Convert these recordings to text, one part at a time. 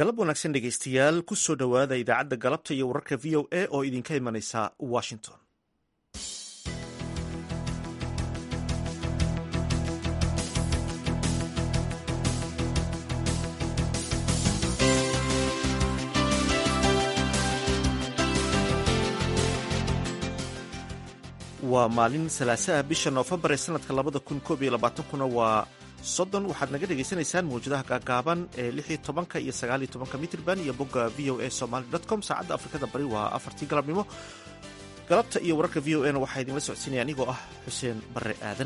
galab wanaagsan dhegaystayaal ku soo dhowaada idaacadda galabta iyo wararka v o a oo idinka imanaysa washington waa maalin salaasaha bisha noofembar ee sanadka labada kun koob iyo labaatankuna waa soddon waxaad naga dhagaysanaysaan mawjadaha gaagaaban ee lix iyo tobanka iyo sagaal iyo tobanka mitrban iyo bogga v o a somaly dot com saacadda afrikada bari waa afartii galabnimo galabta iyo wararka v o a na waxaa idinla socodsiinaya anigoo ah xuseen barre aadan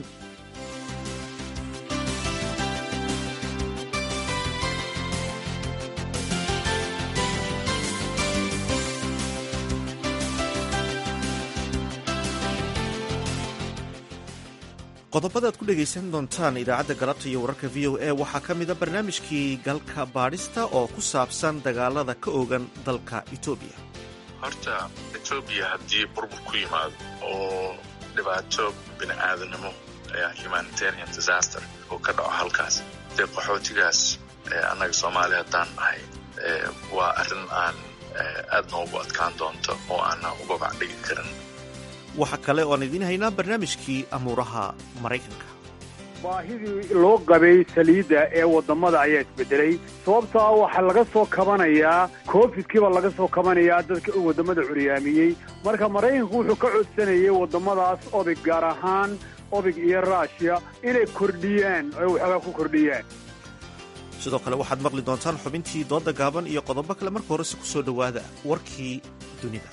qodobada aad ku dhegaysan doontaan idaacadda galabta iyo wararka v o a waxaa ka mida barnaamijkii galka baadhista oo ku saabsan dagaalada ka ogan dalka etoobiya horta etoobiya haddii burbur ku yimaado oo dhibaato bini aadamnimo humanitarian disaster oo ka dhaco halkaas dee qaxootigaas annaga soomaaliya haddaan nahay waa arrin aan aad noogu adkaan doonto oo aanan uga bacdhigi karin waxaa kale oo aan idiin haynaa barnaamijkii amuuraha maraykanka baahidii loo qabay saliidda ee waddamada ayaa isbedelay sababtaa waxaa laga soo kabanayaa covidkiibaa laga soo kabanayaa dadka waddamada curyaamiyey marka maraykanku wuxuu ka codsanayay waddamadaas obig gaar ahaan obig iyo ruushiya inay kordhiyaan oy waxoogaa ku kordhiyaan sidoo kale waxaad maqli doontaan xubintii doodda gaaban iyo qodobo kale marka horese ku soo dhowaada warkii dunida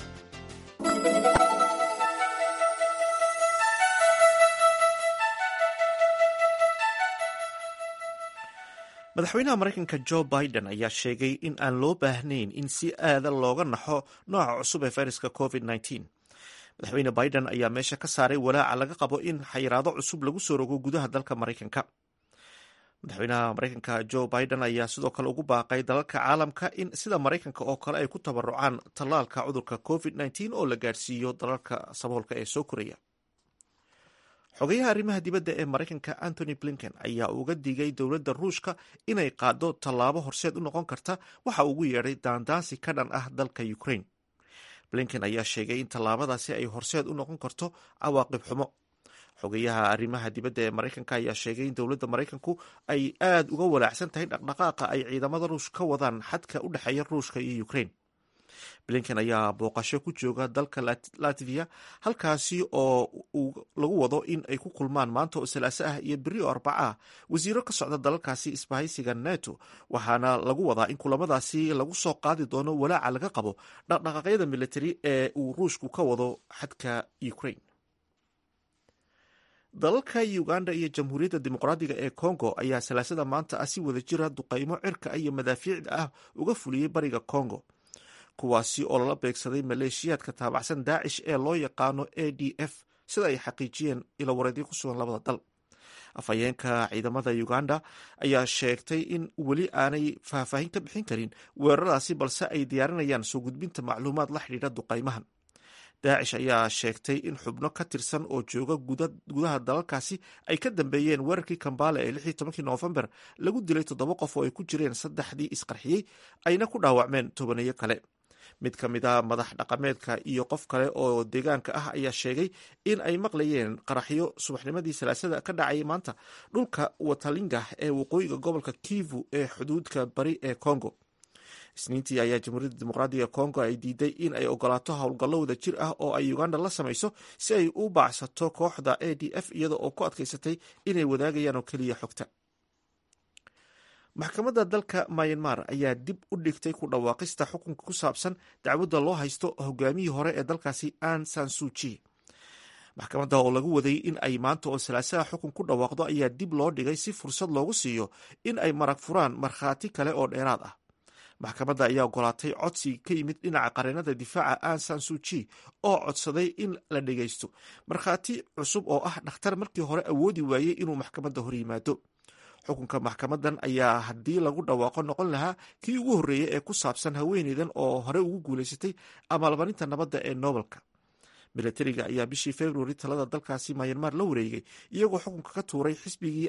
madaxweynaha maraykanka jo biden ayaa sheegay in aan loo baahnayn in si aada looga naxo nooca cusub ee fayraska covid madaxweyne biden ayaa meesha ka saaray walaaca laga qabo in xayiraado cusub lagu soo rogo gudaha dalka maraykanka madaxweynaha maraykanka jo biden ayaa sidoo kale ugu baaqay dalalka caalamka in sida maraykanka oo kale ay ku tabarucaan tallaalka cudurka covid oo la gaadhsiiyo dalalka saboolka ee soo koraya xogayaha arrimaha dibadda ee maraykanka antony blinken ayaa uga digay dowladda ruushka inay qaado tallaabo horseed u noqon karta waxa ugu yeedhay daandaansi ka dhan ah dalka ukraine blinken ayaa sheegay in tallaabadaasi ay horseed u noqon karto cawaaqib xumo xogayaha arrimaha dibadda ee maraykanka ayaa sheegay in dowladda maraykanku ay aada uga walaacsan tahay dhaqdhaqaaqa ay ciidamada ruush ka wadaan xadka u dhexeeya ruushka iyo ukraine blinken ayaa booqasho ku jooga dalka latviya halkaasi oo lagu wado in ay ku kulmaan maanta oo salaaso ah iyo beri oo arbaca ah wasiiro ka socda dalalkaasi isbahaysiga neto waxaana lagu wadaa in kulamadaasi lagu soo qaadi doono walaaca laga qabo dhaqdhaqaaqyada militari ee uu ruushku ka wado xadka ukraine dalalka uganda iyo jamhuuriyadda dimuqraadiga ee congo ayaa salaasada maanta ah si wada jira duqaymo cirka iyo madaafiicda ah uga fuliyey bariga congo kuwaasi oo lala beegsaday maleeshiyaadka taabacsan daacish ee loo yaqaano a d f sida ay xaqiijiyeen ilowareedyo ku sugan labada dal afhayeenka ciidamada uganda ayaa sheegtay in weli aanay faahfaahin ka bixin karin weeraradaasi balse ay diyaarinayaan soo gudbinta macluumaad la xidhiidha duqaymahan daacish ayaa sheegtay in xubno ka tirsan oo jooga gudaha dalalkaasi ay ka dambeeyeen weerarkii kambaale ee lix iyo tobankii noofembar lagu dilay toddoba qof oo ay ku jireen saddexdii isqarxiyey ayna ku dhaawacmeen tobaneeyo kale mid ka mid a madax dhaqameedka iyo qof kale oo deegaanka ah ayaa sheegay in ay maqlayeen qaraxyo subaxnimadii salaasada ka dhacayay maanta dhulka watalinga ee waqooyiga gobolka kivu ee xuduudka bari ee congo isniintii ayaa jamhuuriyadda dimuqraadiga congo ay diiday in ay ogolaato howlgallo wada jir ah oo ay uganda la samayso si ay u baacsato kooxda a d f iyada oo ku adkaysatay inay wadaagayaan oo keliya xogta maxkamadda dalka myanmar ayaa dib u dhigtay ku dhawaaqista xukunka ku saabsan dacwadda loo haysto hogaamiyii hore ee dalkaasi an sansuji maxkamadda oo lagu waday in ay maanta oo salaasaha xukun ku dhawaaqdo ayaa dib loo dhigay si fursad loogu siiyo in ay marag furaan markhaati kale oo dheeraad ah maxkamadda ayaa ogolaatay codsi ka yimid dhinaca qareenada difaaca an sansuji oo codsaday in la dhegaysto markhaati cusub oo ah dhakhtar markii hore awoodi waayey inuu maxkamadda hor yimaado xukunka maxkamadan ayaa haddii lagu dhawaaqo noqon lahaa kii ugu horreeyey ee ku saabsan haweeneydan oo hore ugu guulaysatay amaalmarinta nabadda ee nobelka milatariga ayaa bishii februari talada dalkaasi mayanmar la wareegay iyagoo xukunka ka tuuray xisbigii ay haweenaasi hogaaminaysay ee hayay talada wadanka mayanmar.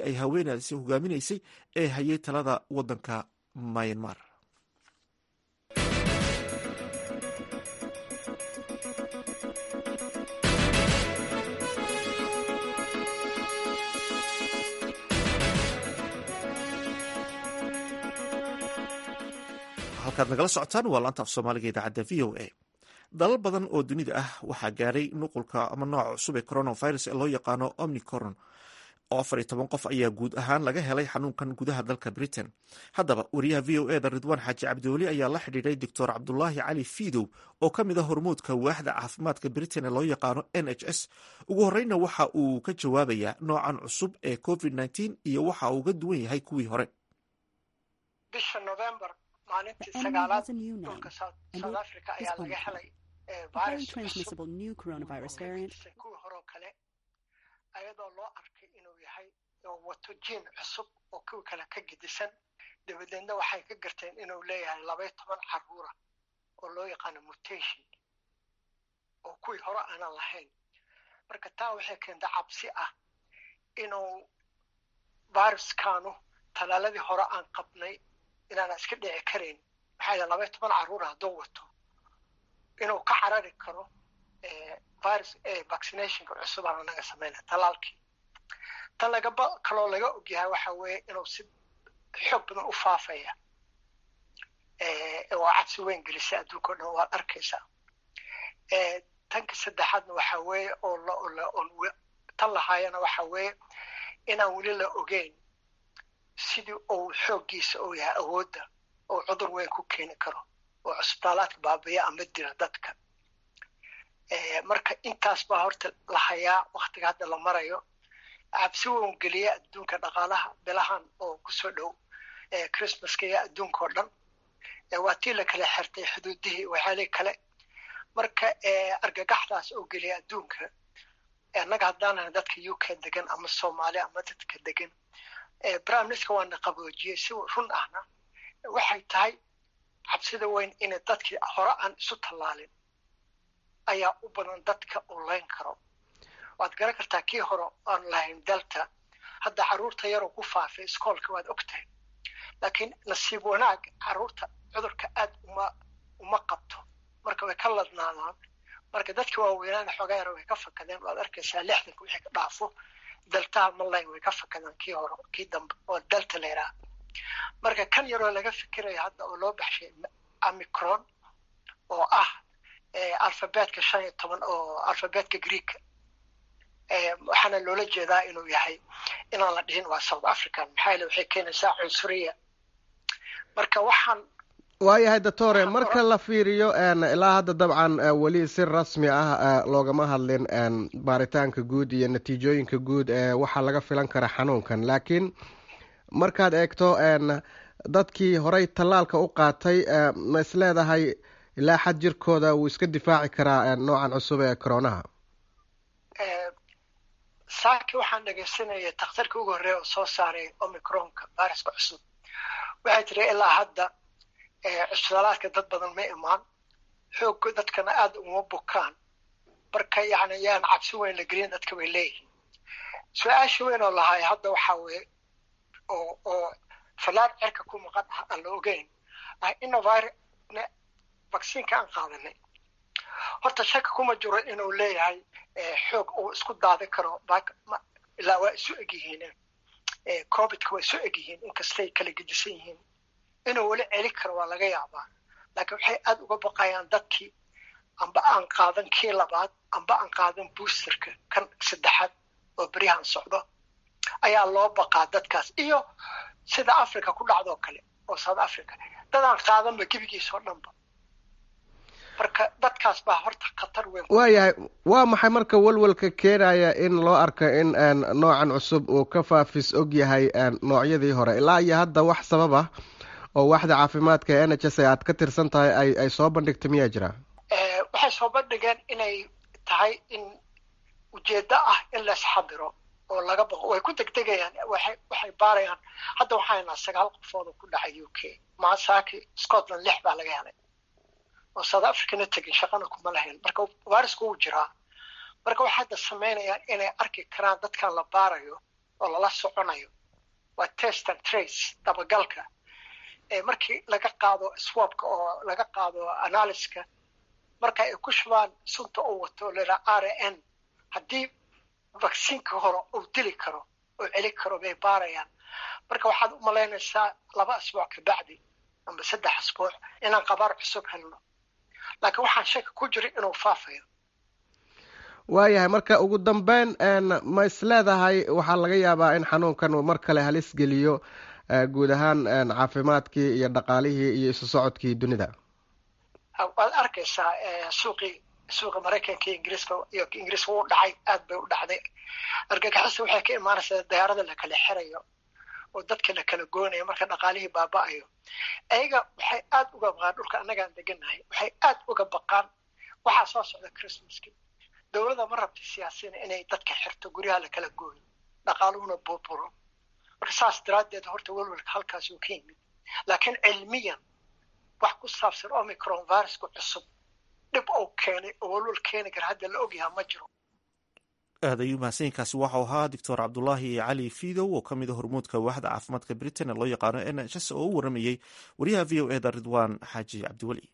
halkaad nagala socotaan waa laanta af soomaaliga idaacadda v o a dalal badan oo dunida ah waxaa gaaray nuqulka ama nooca cusub ee coronavirus ee loo yaqaano omnicoron oo afar iyo toban qof ayaa guud ahaan laga helay xanuunkan gudaha dalka britain haddaba wariyaha v o eda ridwaan xaaji cabdiweli ayaa la xidhiidhay doctor cabdulaahi cali fiidow oo ka mid a hormuudka waaxda caafimaadka britain ee loo yaqaano n h s ugu horeyna waxa uu ka jawaabayaa noocan cusub ee covid nteen iyo waxa uu uga duwan yahay kuwii hore bisha november maalintii sagaalaad dhulka south africa ayaa laga helay virus kuwii horoo kale ayadoo loo arkay inuu yahay oo wato jiin cusub oo kuwii kale ka gedisan dabadeedna waxay ka garteen inuu leeyahay labay toban caruura oo loo yaqaano mutation oo kuwii hore aanan lahayn marka taa waxay keenta cabsi ah inuu viruskanu talaaladii hore aan qabnay inaana iska dhici karayn maxaa yidhaha labay toban carruura hadduu wato inuu ka carari karo virus vaccinationka cusub aan anaga samayna talaalkii tan lagaba kaloo laga ogyahay waxa weeye inuu si xoog badan u faafaya waa cabsi weyn gelisa adduunka o dhan waad arkaysaa tanka saddexaadna waxa weeye oo tan lahaayana waxa weeye inaan weli la ogeyn sidii uu xooggiisa uu yahay awoodda oo cudur weyn ku keeni karo oo cusbitaalaadka baabiya ama dira dadka marka intaas baa horta la hayaa waktiga hadda la marayo cabsi weyn geliya adduunka dhaqaalaha bilahan oo kusoo dhow christmaska iyo adduunka oo dhan waa tii la kala xirtay xuduudihii waxyaalihii kale marka argagaxdaas oo geliya adduunka annaga haddaanahay dadka u k degan ama soomaali ama dadka degan brimeminister waana qaboojiyey si run ahna waxay tahay cabsida weyn inay dadkii hore aan isu tallaalin ayaa u badan dadka uu layn karo waad garan kartaa kii hore aan lahayn delta hadda carruurta yaroo ku faafay iskoolka waad og tahay laakiin nasiib wanaag carruurta cudurka aad uma uma qabto marka way ka ladnaadaan marka dadka waaweynaana xoogaa yar way ka fakadeen waad arkaysaa lixdanka wixii ka dhaafo deltaha malayn way ka fakadeen kii hore kii dambe oo delta la yidhaha marka kan yaroo laga fikirayo hadda oo loo baxshay amicron oo ah alfabetka shan iyo toban oo alfabetka greeka waxaana loola jeedaa inuu yahay inaan la dhihin waa south african maxaa yeele waxay keenaysaa cunsuriya marka waxaan waayahay doctore marka la fiiriyo ilaa hadda dabcan weli si rasmi ah loogama hadlin baaritaanka guud iyo natiijooyinka guud ee waxaa laga filan kara xanuunkan laakiin markaad eegto dadkii horey tallaalka u qaatay ma is leedahay ilaa xad jirkooda wuu iska difaaci karaa noocan cusub ee coronaha saaki waxaan dhegaysanayay takhtarkii ugu horreeya oo soo saaray omicronka viruska cusub waxay tiri ilaa hadda cusbitaalaadka dad badan ma imaan xoogga dadkana aada uma bukaan marka yani yaan cabsi weyn la gelin dadka bay leeyihiin su-aasha weyn oo lahaay hadda waxaa weye oo oo fallaar cerka ku maqan ah aan la ogeyn ah innovir vacciinka aan qaadanay horta shaka kuma jiro inuu leeyahay xoog uu isku daadin karo ilaa waa isu egyihiin covidka waa isu egyihiin inkastay kala gedisan yihiin inuu weli celi karo waa laga yaabaa laakiin waxay aada uga baqayaan dadkii amba aan qaadan kii labaad amba aan qaadan boosterka kan saddexaad oo beryahan socdo ayaa loo baqaa dadkaas iyo sida africa ku dhacdoo kale oo south africa dadaan qaadanba gebigiisoo dhanba marka dadkaas baa horta khatar weyn waayahay waa maxay marka walwalka keenaya in loo arko in noocan cusub uu ka faafis og yahay noocyadii hore ilaa iyo hadda wax sabab ah oo waaxda caafimaadka ee n h s aad ka tirsan tahay ay ay soo bandhigta miyaa jira waxay soo bandhigeen inay tahay in ujeeddo ah in laisxadiro oo laga baqo way ku degdegayaan waxay waxay baarayaan hadda waxaynaa sagaal qofood oo ku dhacay u k maasaki scotland lix baa laga helay oo south africana tegin shaqana kuma lahayn marka virusku wuu jiraa marka waxay hadda samaynayaan inay arki karaan dadkan la baarayo oo lala soconayo waa test and trace dabagalka markii laga qaado swabka oo laga qaado analyska marka ay ku shubaan sunta uu wato laa r n haddii vacciinka hore uu dili karo oo celi karo bay baarayaan marka waxaad u malaynaysaa laba asbuuc kabacdi amba saddex asbuuc inaan qabaar cusub helno laakiin waxaan shaki ku jira inuu faafayo waayahay marka ugu dambeyn ma isleedahay waxaa laga yaabaa in xanuunkan uu mar kale halis geliyo guud ahaan caafimaadkii iyo dhaqaalihii iyo isu socodkii dunida waad arkaysaa suuqii suuqa maraykanka iyo ingiriiska iyo ingiriiska u dhacay aad bay u dhacday argagixisa waxay ka imaanaysaa dayaarada la kala xirayo oo dadka la kala goonayo marka dhaqaalihii baaba'ayo ayaga waxay aad uga baqaan dhulka annagaan deganahay waxay aad uga baqaan waxaa soo socda christmaski dowladda ma rabta siyaasina inay dadka xirto guryaha la kala gooyo dhaqaaluhuna burburo marka saas daraaddeed horta welwelka halkaas uu ka yimid laakiin cilmiyan wax ku saabsan omicron viruska cusub dhib uu keenay oo welwel keeni kara hadda la ogyaha ma jiro aad ayuu mahadsanyiinkaasi waxau ahaa doctor cabdulaahi cali fidow oo ka mid a hormuudka waaxda caafimaadka britain ee loo yaqaano n h s oo u waramayey wariyaha v o eda ridwan xaaji cabdiweli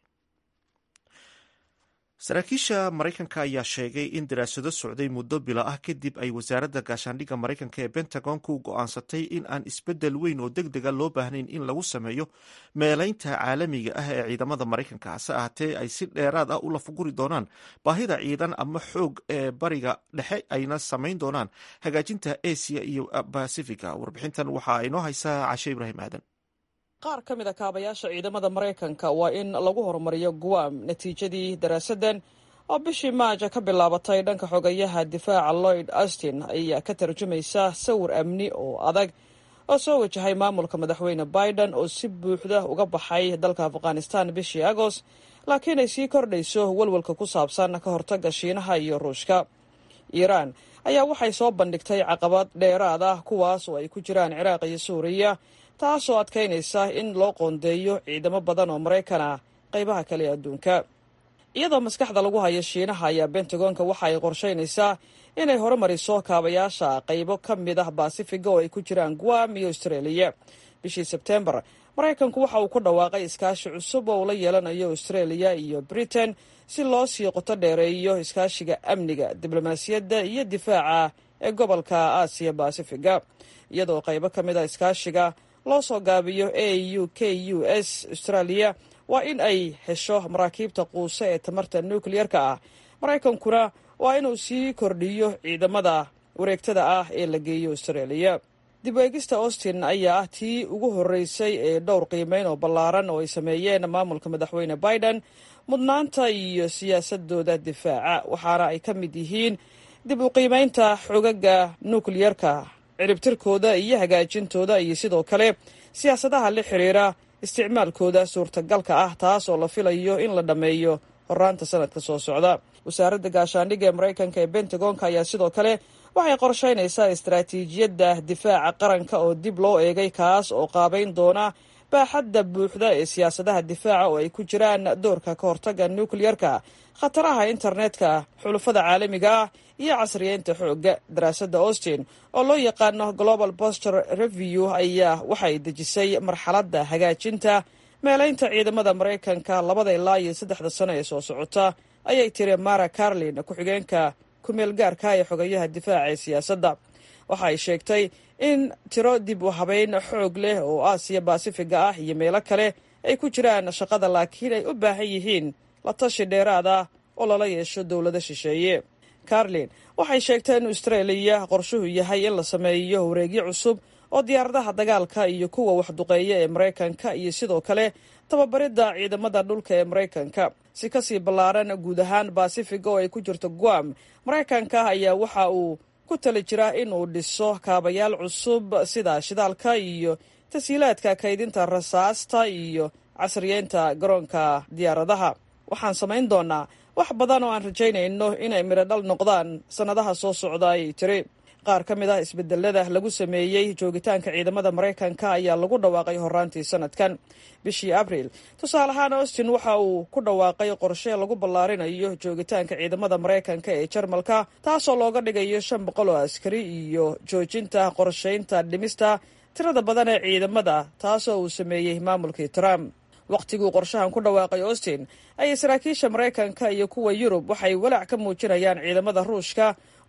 saraakiisha maraykanka ayaa sheegay in daraasado socday muddo bilo ah kadib ay wasaaradda gaashaandhigga maraykanka ee bentagonku go-aansatay in aan isbeddel weyn oo deg dega loo baahnayn in lagu sameeyo meelaynta caalamiga ah ee ciidamada maraykanka hase ahaatee ay si dheeraad ah u lafaguri doonaan baahida ciidan ama xoog ee bariga dhexe ayna samayn doonaan hagaajinta asia iyo basifiga warbixintan waxaa inoo haysaa cashe ibraahim aadan qaar ka mid a kaabayaasha ciidamada maraykanka waa in lagu horumariyo guam natiijadii daraasaddan oo bishii maaja ka bilaabatay dhanka xogayaha difaaca lloyd austin ayaa ka tarjumaysa sawir amni oo adag oo soo wajahay maamulka madaxweyne biden oo si buuxda uga baxay dalka afghanistan bishii agost laakiin ay sii kordhayso welwelka ku saabsan ka hortagga shiinaha iyo ruushka iiraan ayaa waxay soo bandhigtay caqabad dheeraad ah kuwaas oo ay ku jiraan ciraaq iyo suuriya taasoo adkaynaysa in loo qoondeeyo ciidamo badan oo maraykan ah qaybaha kale ee adduunka iyadoo maskaxda lagu hayo shiinaha ayaa bentagonka waxa ay qorshaynaysaa inay horumariso kaabayaasha qaybo ka mid ah baasifiga oo ay ku jiraan guam iyo austraeliya bishii sebtembar maraykanku waxa uu ku dhawaaqay iskaashi cusub oo uu la yeelanayo austraeliya iyo britain si loo sii qoto dheereeyo iskaashiga amniga diblomaasiyadda iyo difaaca ee gobolka aasiya baasifiga iyadoo qaybo ka mid a iskaashiga loo soo gaabiyo a u k u s australia waa in ay hesho maraakiibta quuse ee tamarta nukliyerka ah maraykankuna waa inuu sii kordhiyo ciidamada wareegtada ah ee la geeyo australia dib eegista austin ayaa ah tii ugu horreysay ee dhowr qiimeyn oo ballaaran oo ay sameeyeen maamulka madaxweyne biden mudnaanta iyo siyaasadooda difaaca waxaana ay ka mid yihiin dib u qiimeynta xogaga nukliyerka ciribtirkooda iyo hagaajintooda iyo sidoo kale siyaasadaha la xiriira isticmaalkooda suurtagalka ah taas oo la filayo in la dhammeeyo horaanta sanadka soo socda wasaaradda gaashaandhigga ee maraykanka ee bentagonka ayaa sidoo kale waxay qorshaynaysaa istaraatiijiyadda difaaca qaranka oo dib loo eegay kaas oo qaabayn doona baaxadda buuxda ee siyaasadaha difaaca oo ay ku jiraan doorka ka hortagga nukliyerka khataraha internetka xulufada caalamiga ah iyo casriyeynta xoogga daraasadda austin oo loo yaqaano global boster review ayaa waxay dejisay marxaladda hagaajinta meelaynta ciidamada maraykanka labada ilaa iyo saddexda sano ee soo socota ayay tiri mara carlin ku-xigeenka kumeel gaarka ee xogayaha difaaca ee siyaasadda waxa ay sheegtay in tiro dib u habeyn xoog leh oo aasiya baasifiga ah iyo meelo kale ay ku jiraan shaqada laakiin ay u baahan yihiin la tashi dheeraad ah oo lala yeesho dowlado shisheeye carlin waxay sheegtay in austraeliya qorshuhu yahay in la sameeyo wareegyo cusub oo diyaaradaha dagaalka iyo kuwa waxduqeeya ee maraykanka iyo sidoo kale tababaridda ciidamada dhulka ee maraykanka si kasii ballaaran guud ahaan baasifiga oo ay ku jirto guam maraykanka ayaa waxa uu ku tali jiraa inuu dhiso kaabayaal cusub sida shidaalka iyo tashiilaadka kaydinta rasaasta iyo casriyeynta garoonka diyaaradaha waxaan samayn doonaa wax badan oo aan rajaynayno inay midhodhal noqdaan sannadaha soo socda ayay tiri qaar ka mid ah isbedelada lagu sameeyey joogitaanka ciidamada maraykanka ayaa lagu dhawaaqay horaantii sanadkan bishii abriil tusaale ahaan austin waxa uu ku dhawaaqay qorshe lagu ballaarinayo joogitaanka ciidamada maraykanka ee jarmalka taasoo looga dhigayo shan boqol oo askari iyo joojinta qorshaynta dhimista tirada badan ee ciidamada taasoo uu sameeyey maamulkii trump wakhtiguu qorshahan ku dhawaaqay austin ayay saraakiisha maraykanka iyo kuwa yurub waxay walaac ka muujinayaan ciidamada ruushka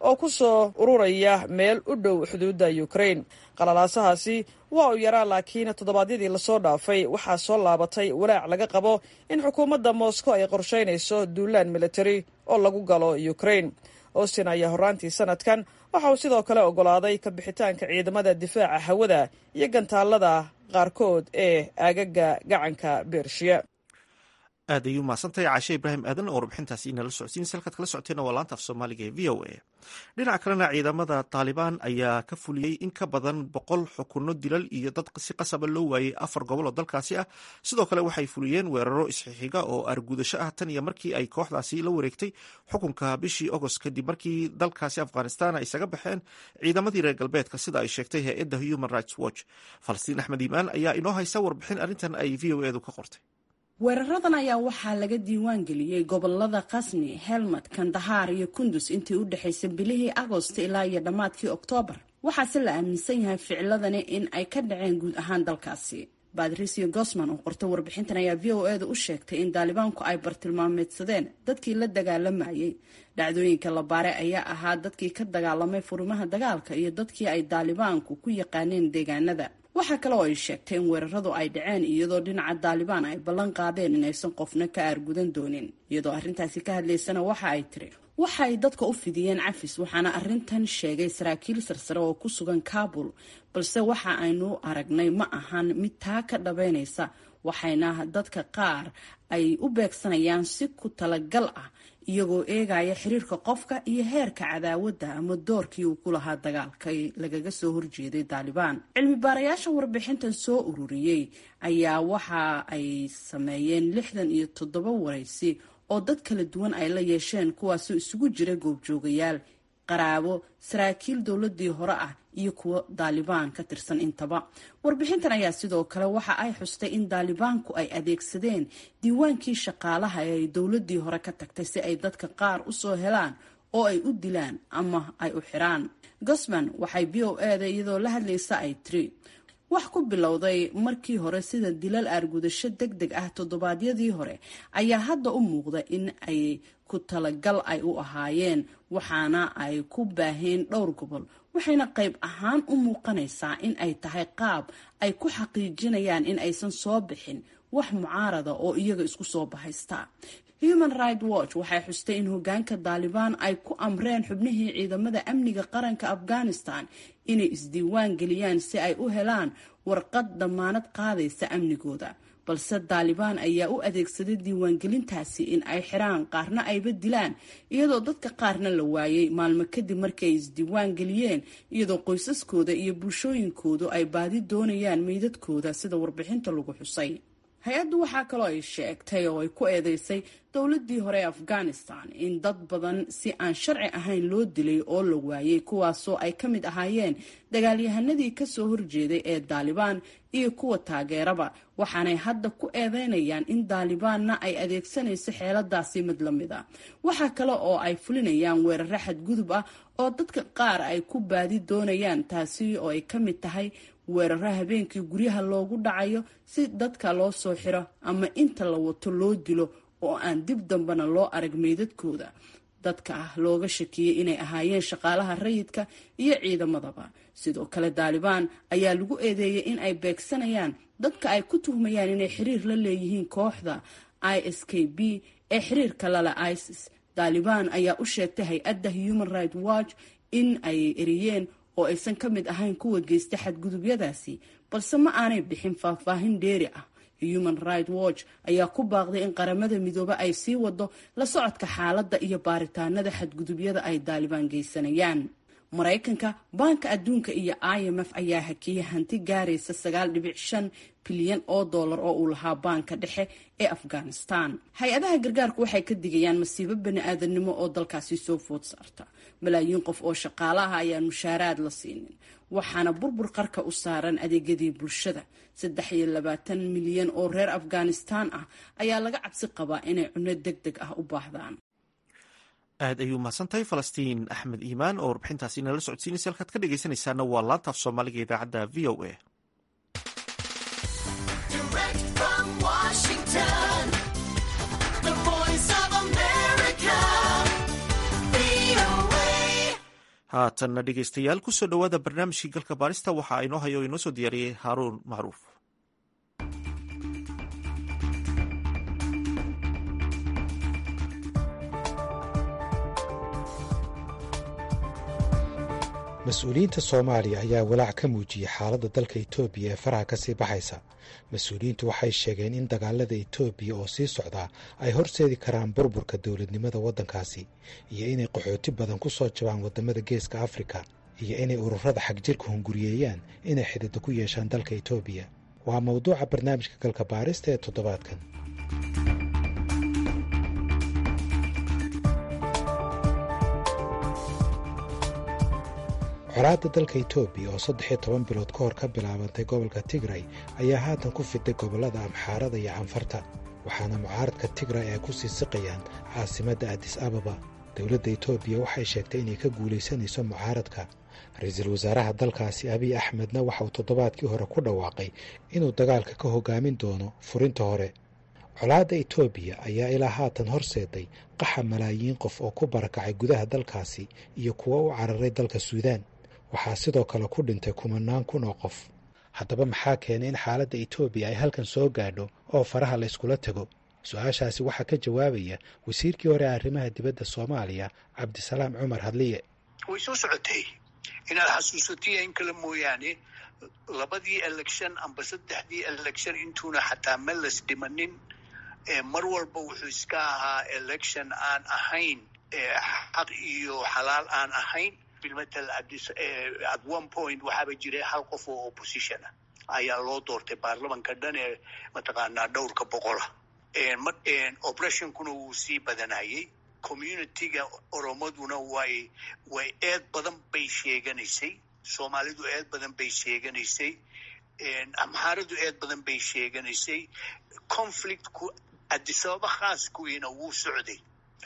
oo ku soo ururaya meel u dhow xuduudda ukrain qalalaasahaasi waa uu yaraa laakiin toddobaadyadii lasoo dhaafay waxaa soo laabatay walaac laga qabo in xukuumadda moscow ay qorshaynayso duulaan militari oo lagu galo ukrain austin ayaa horraantii sanadkan waxa uu sidoo kale oggolaaday ka bixitaanka ciidamada difaaca hawada iyo gantaalada qaarkood ee aagaga gacanka bershiya aad ayuu mahadsantahay caashe ibraahim aadan oo warbixintaasi inala socodsiin salkaad kala socoteenna waa laanta af soomaaliga ee v o a dhinaca kalena ciidamada taalibaan ayaa ka fuliyey in ka badan boqol xukunno dilal iyo dad si qasaba loo waayey afar gobol oo dalkaasi ah sidoo kale waxay fuliyeen weeraro isxixiga oo argudasho ah tan iyo markii ay kooxdaasi la wareegtay xukunka bishii agost kadib markii dalkaasi afghanistan ay isaga baxeen ciidamadii reer galbeedka sida ay sheegtay hay-adda human rights watch falastiin axmed iimaan ayaa inoo haysa warbixin arrintan ay v o edu ka qortay weeraradan ayaa waxaa laga diiwaan geliyey gobolada khasni helmad kandahaar iyo kundus intii u dhexaysay bilihii agost ilaa iyo dhammaadkii oktoobar waxaase la aaminsan yahay ficiladani in ay ka dhaceen guud ahaan dalkaasi badrisio gosman oo qorta warbixintan ayaa v o eeda u sheegtay in daalibaanku ay bartilmaameedsadeen dadkii la dagaalamayay dhacdooyinka la baare ayaa ahaa dadkii ka dagaalamay furimaha dagaalka iyo dadkii ay daalibaanku ku yaqaaneen deegaanada waxaa kale oo ay sheegtay in weeraradu ay dhaceen iyadoo dhinaca daalibaan ay ballan qaadeen inaysan qofna ka aargudan doonin iyadoo arrintaasi ka hadlaysana waxa ay tiri waxa ay dadka u fidiyeen cafis waxaana arrintan sheegay saraakiil sarsare oo ku sugan kaabul balse waxa aynu aragnay ma ahan mid taa ka dhabeynaysa waxayna dadka qaar ay u beegsanayaan si ku talagal ah iyagoo eegaya xiriirka qofka iyo heerka cadaawadda ama doorkii uu ku lahaa dagaalka lagaga soo horjeeday daalibaan cilmi baarayaasha warbixintan soo ururiyey ayaa waxa ay sameeyeen lixdan iyo toddoba waraysi oo dad kala duwan ay la yeesheen kuwaasoo isugu jira goobjoogayaal qaraabo saraakiil dowladii hore ah iyo kuwo daalibaan ka tirsan intaba warbixintan ayaa sidoo kale waxa ay xustay in daalibaanku ay adeegsadeen diiwaankii shaqaalaha ee ay dowladii hore ka tagtay si ay dadka qaar usoo helaan oo ay u dilaan ama ay u xiraan gosman waxay b o eda iyadoo la hadlaysa ay tiri wax ku bilowday markii hore sida dilal aargudasho deg deg ah toddobaadyadii hore ayaa hadda u muuqda in ay ku talagal ay u ahaayeen waxaana ay ku baaheen dhowr gobol waxayna qayb ahaan u muuqanaysaa in ay tahay qaab ay ku xaqiijinayaan in aysan soo bixin wax mucaarada oo iyaga isku soo bahaysta human right watch waxay xustay in hogaanka daalibaan ay ku amreen xubnihii ciidamada amniga qaranka afghanistan inay isdiiwaan geliyaan si ay u helaan warqad damaanad qaadaysa amnigooda balse daalibaan ayaa u adeegsaday diiwaangelintaasi in ay xiraan qaarna ayba dilaan iyadoo dadka qaarna la waayay maalmo kadib markii ay isdiiwaan geliyeen iyadoo qoysaskooda iyo bulshooyinkoodu ay baadi doonayaan meydadkooda sida warbixinta lagu xusay hay-addu waxaa kaloo ay sheegtay oo ay ku eedeysay dowladii hore ee afghanistan in dad badan si aan sharci ahayn loo dilay oo la waayay kuwaasoo ay ka mid ahaayeen dagaalyahanadii kasoo horjeeday ee daalibaan iyo kuwa taageeraba waxaanay hadda ku eedeynayaan in daalibaanna ay adeegsanayso xeeladaasi mid la mid a waxaa kale oo ay fulinayaan weeraro xadgudub ah oo dadka qaar ay ku baadi doonayaan taasi oo ay ka mid tahay weeraro habeenkii guryaha loogu dhacayo si dadka loo soo xiro ama inta la wato loo dilo oo aan dib dambena loo arag meydadkooda dadka ah looga shakiyey inay ahaayeen shaqaalaha rayidka iyo ciidamadaba sidoo kale daalibaan ayaa lagu eedeeyay in ay beegsanayaan dadka ay ku tuhmayaan inay xiriir la leeyihiin kooxda i s k b ee xiriirka lale isis daalibaan ayaa u sheegtay hay-adda human right watch in ay eriyeen oo aysan ka mid ahayn kuwa geysta xadgudubyadaasi balse ma aanay bixin faahfaahin dheeri ah human right watch ayaa ku baaqday in qaramada midoobe ay sii wado la socodka xaaladda iyo baaritaanada xadgudubyada ay daalibaan geysanayaan maraykanka baanka adduunka iyo i m f ayaa hakiyay hanti gaaraysa sagaal dhibic shan bilyan oo dollar oo uu lahaa baanka dhexe ee afghanistan hay-adaha gargaarku waxay ka digayaan masiibo bani-aadanimo oo dalkaasi soo food saarta malaayiin qof oo shaqaalaha ayaan mushaaraad la siinin waxaana burbur qarka u saaran adeegyadii bulshada saddex iyo labaatan milyan oo reer afghanistan ah ayaa laga cabsi qabaa inay cunno deg deg ah u baahdaan aad ayuu mahadsantahay falastiin axmed iimaan oo warbixintaasi nala socodsiinaysa halkaad ka dhegeysanaysaana waa laantaaf soomaaliga idaacadda v o a haatanna dhegeystayaal kusoo dhowaada barnaamijkii galka baarista waxaa inoo hayo o inoo soo diyaariyey haaruun macruuf mas-uuliyiinta soomaaliya ayaa walaac ka muujiyey xaaladda dalka etoobiya ee faraha ka sii baxaysa mas-uuliyiintu waxay sheegeen in dagaalada etoobiya oo sii socdaa ay horseedi karaan burburka dowladnimada waddankaasi iyo inay qaxooti badan ku soo jabaan waddamada geeska afrika iyo inay ururada xagjirka hunguriyeeyaan inay xididdo ku yeeshaan dalka etoobiya waa mawduuca barnaamijka galka baarista ee toddobaadkan colaadda dalka etoobiya oo saddex iyo toban bilood ka hor ka bilaabantay gobolka tigray ayaa haatan ku fiday gobollada amxaarada iyo canfarta waxaana mucaaradka tigray ay ku sii siqayaan caasimadda adis ababa dowladda etoobiya waxay sheegtay inay ka guulaysanayso mucaaradka ra-iisul wasaaraha dalkaasi abiy axmedna waxa uu toddobaadkii hore ku dhawaaqay inuu dagaalka ka hogaamin doono furinta hore colaadda etoobiya ayaa ilaa haatan horseeday qaxa malaayiin qof oo ku barakacay gudaha dalkaasi iyo kuwo u cararay dalka suudaan waxaa sidoo kale ku dhintay kumanaan kun oo qof haddaba maxaa keenay in xaaladda etoobiya ay halkan soo gaadho oo faraha la yskula tago su-aashaasi waxaa ka jawaabaya wasiirkii hore arrimaha dibadda soomaaliya cabdisalaam cumar hadliye way soo socotay inaad xasuusatiya in kale mooyaane labadii election amba saddexdii election intuuna xataa meles dhimanin mar walba wuxuu iska ahaa election aan ahayn xaq iyo xalaal aan ahayn bilmatal at one point waxaaba jiray hal qof oo opposition ah ayaa loo doortay baarlamanka dhan ee mataqaanaa dhowrka boqola operationkuna wuu sii badanayay communityga oromaduna way way eed badan bay sheeganaysay soomaalidu eed badan bay sheeganaysay amxaaradu eed badan bay sheeganaysay conflictku adisababa khaaskuwiina wuu socday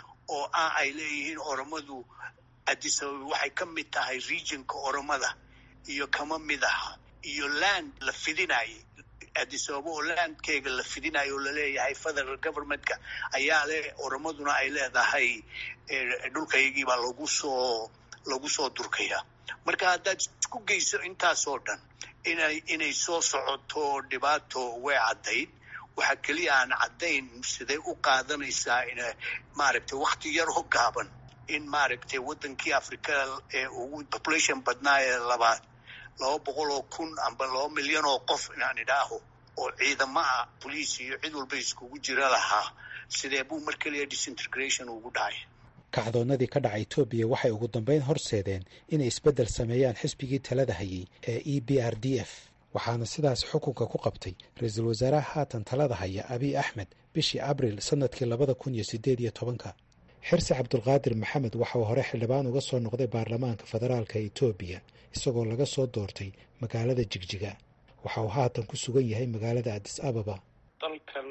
oo ah ay leeyihiin oromadu adisababa waxay ka mid tahay regionka oromada iyo kama mid aha iyo land la fidinayay adisababa oo landkeega la fidinayo oo laleeyahay federal governmentka ayaa le oromaduna ay leedahay dhulkaygiibaa lagu soo lagu soo durkaya marka haddaad isku geyso intaasoo dhan inay inay soo socoto dhibaato way caddayd waxaa keliya aan caddayn siday u qaadanaysaa in maaragtay wakti yaroo gaaban in maaragtay waddankii africa ee ugu population badnaa ee labaad laba boqol oo kun amba laba milyan oo qof inaan idhaaho oo ciidamo ah boliis iyo cid walba iskugu jira lahaa sidee buu mar keliya disintegration ugu dhacay kacdoonnadii ka dhaca etoobiya waxay ugu dambayn horseedeen inay isbeddel sameeyaan xisbigii talada hayay ee e b r d f waxaana sidaas xukunka ku qabtay ra-iisul wasaaraha haatan talada haya abiy axmed bishii abril sannadkii labada kun iyo siddeed iyo tobanka xirsi cabdulqaadir maxamed waxa uu hore xildhibaan uga soo noqday baarlamaanka federaalka etoobiya isagoo laga soo doortay magaalada jigjiga waxa uu haatan ku sugan yahay magaalada adis ababa dalkan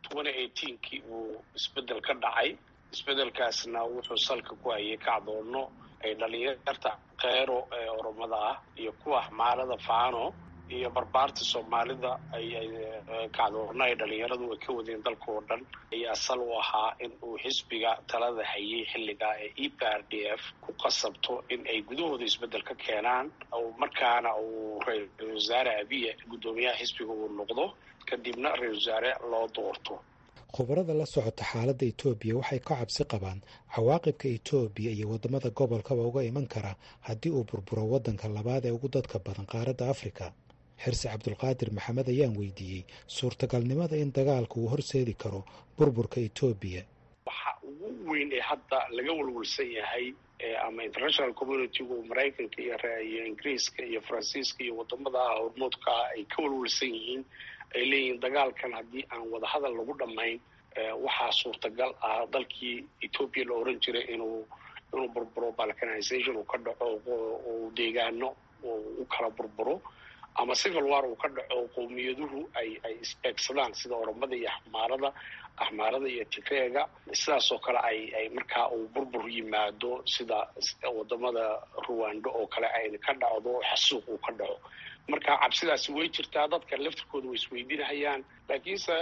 kii uu isbeddel ka dhacay isbeddelkaasna wuxuu salka ku hayay kacdoonno ay dhalinyarta kheyro ee oromada ah iyo kuwa xmaarada faano iyo barbaarta soomaalida ayay kacdoonno ay dhalinyaradu ay ka wadeen dalka oo dhan ayaa sal u ahaa in uu xisbiga talada hayay xilligaa ee e p r d f ku qasabto in ay gudahooda isbeddel ka keenaan markaana uu ra-isul wasaare abiye guddoomiyaha xisbiga uu noqdo kadibna ra-isul wasaare loo doorto khubarada la socota xaaladda etoobiya waxay ka cabsi qabaan cawaaqibka etoobiya iyo waddamada gobolkaba uga iman kara haddii uu burburo waddanka labaad ee ugu dadka badan qaaradda afrika xirsi cabdulqaadir maxamed ayaan weydiiyey suurtagalnimada in dagaalku uu horseedi karo burburka etoobiya waxa ugu weyn ee hadda laga walwalsan yahay ama international communitygu maraykanka iyo ingiriiska iyo faransiiska iyo wadamada hormoodka ah ay ka walwalsan yihiin ay leeyihiin dagaalkan haddii aan wadahadal lagu dhammayn waxaa suurtagal ah dalkii etoobiya la oran jiray inuu inuu burburo balkanization uu ka dhaco uu deegaano u kala burburo ama civil war uu ka dhaco qowmiyaduhu ay ay isbeegsadaan sida oromada iyo axmaarada axmaarada iyo tigreega sidaasoo kale ay ay markaa uu burbur yimaado sida wadamada ruwando oo kale ay ka dhacdo xasuuq uu ka dhaco marka cabsidaasi way jirtaa dadka laftirkooda way isweydiinahayaan laakiinse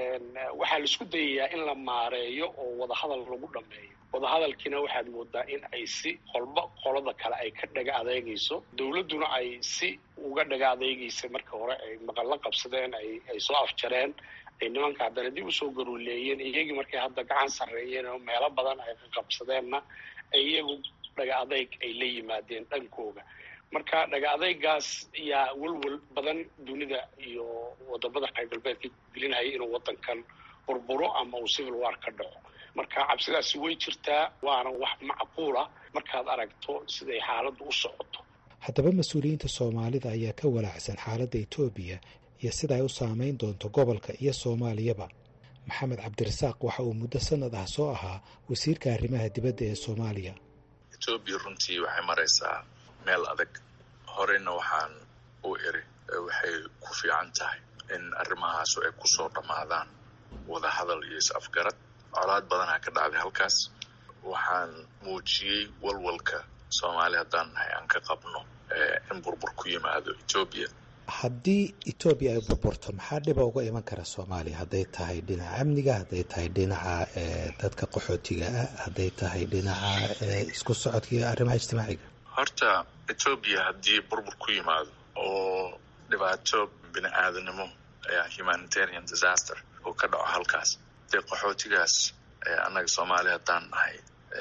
waxaa la isku dayayaa in la maareeyo oo wadahadal lagu dhameeyo wadahadalkiina waxaad moodaa in ay si qolba qolada kale ay ka dhaga adeegayso dowladduna ay si uga dhaga adeegaysa marka hore ay maqalla qabsadeen ay soo afjareen ay nimanka haddana dib usoo garuuleeyeen iyagii markay hadda gacan sarreeyeen oo meelo badan ay ka qabsadeenna iyagu dhaga adeyg ay la yimaadeen dhankooga marka dhaga adeygaas yaa welwel badan dunida iyo wadamada reer galbeedka gelinaya inuu wadankan burburo ama uu civil war ka dhaco marka cabsidaasi way jirtaa waana wax macquula markaad aragto siday xaaladdu u socoto haddaba mas-uuliyiinta soomaalida ayaa ka walaacsan xaaladda etoobiya iyo sida ay u saameyn doonto gobolka iyo soomaaliyaba maxamed cabdirasaaq waxa uu muddo sanad ah soo ahaa wasiirka arrimaha dibadda ee soomaaliya etoobiya runtii waxay maraysaa meel adag horeyna waxaan u iri waxay ku fiican tahay in arrimahaasu ay kusoo dhammaadaan wadahadal iyo is-afgarad colaad badanaa ka dhacday halkaas waxaan muujiyey walwalka soomaali haddaan nahay aan ka qabno in burbur ku yimaado etoobiya haddii etoobiya ay burburto maxaa dhiba uga iman kara soomaaliya hadday tahay dhinaca amniga hadday tahay dhinaca dadka qaxootiga ah hadday tahay dhinaca isku socodka iyo arrimaha ijtimaaciga horta etoobiya haddii burbur ku yimaado oo dhibaato bini aadanimo humanitarian disaster oo ka dhaco halkaas dee qaxootigaas annaga soomaaliya haddaan nahay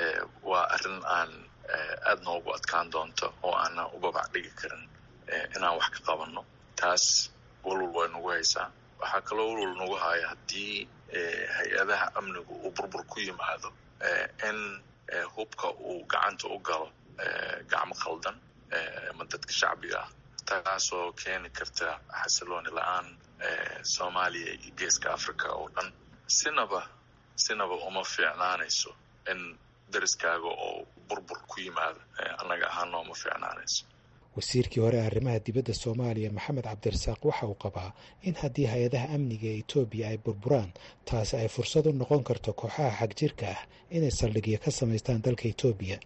waa arrin aan aada noogu adkaan doonto oo aanan u babac dhigi karin inaan wax ka qabanno taas walwal way nagu haysaa waxaa kaloo walwal nagu haya haddii hay-adaha amnigu uu burbur ku yimaado in hubka uu gacanta u galo gacmo khaldan ama dadka shacbiga ah taasoo keeni karta xasilooni la-aan soomaaliya iyo geeska africa oo dhan sinaba sinaba uma fiicnaanayso in dariskaaga oo burbur ku yimaado annaga ahaana uma fiicnaanayso wasiirkii hore arrimaha dibadda soomaaliya maxamed cabdirasaaq waxa uu qabaa in haddii hay-adaha amniga ee etoobiya ay burburaan taasi ay fursad u noqon karto kooxaha xagjirka ah inay saldhigyo ka samaystaan dalka etoobiya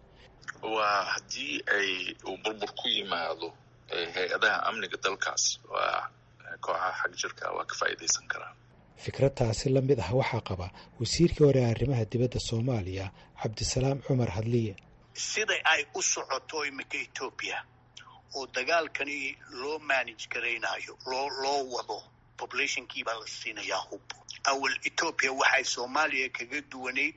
waa haddii ay uu burbur ku yimaado hay-adaha amniga dalkaas waa kooxaha xagjirka waa ka faa'iidaysan karaan fikrad taasi la mid ah waxaa qaba wasiirkii hore arrimaha dibadda soomaaliya cabdisalaam cumar hadliye siday ay u socoto iminka etoobiya oo dagaalkani loo manage garaynayo loo loo wado populationkii baa la siinayaa hub awal etoobiya waxay soomaaliya kaga duwanayd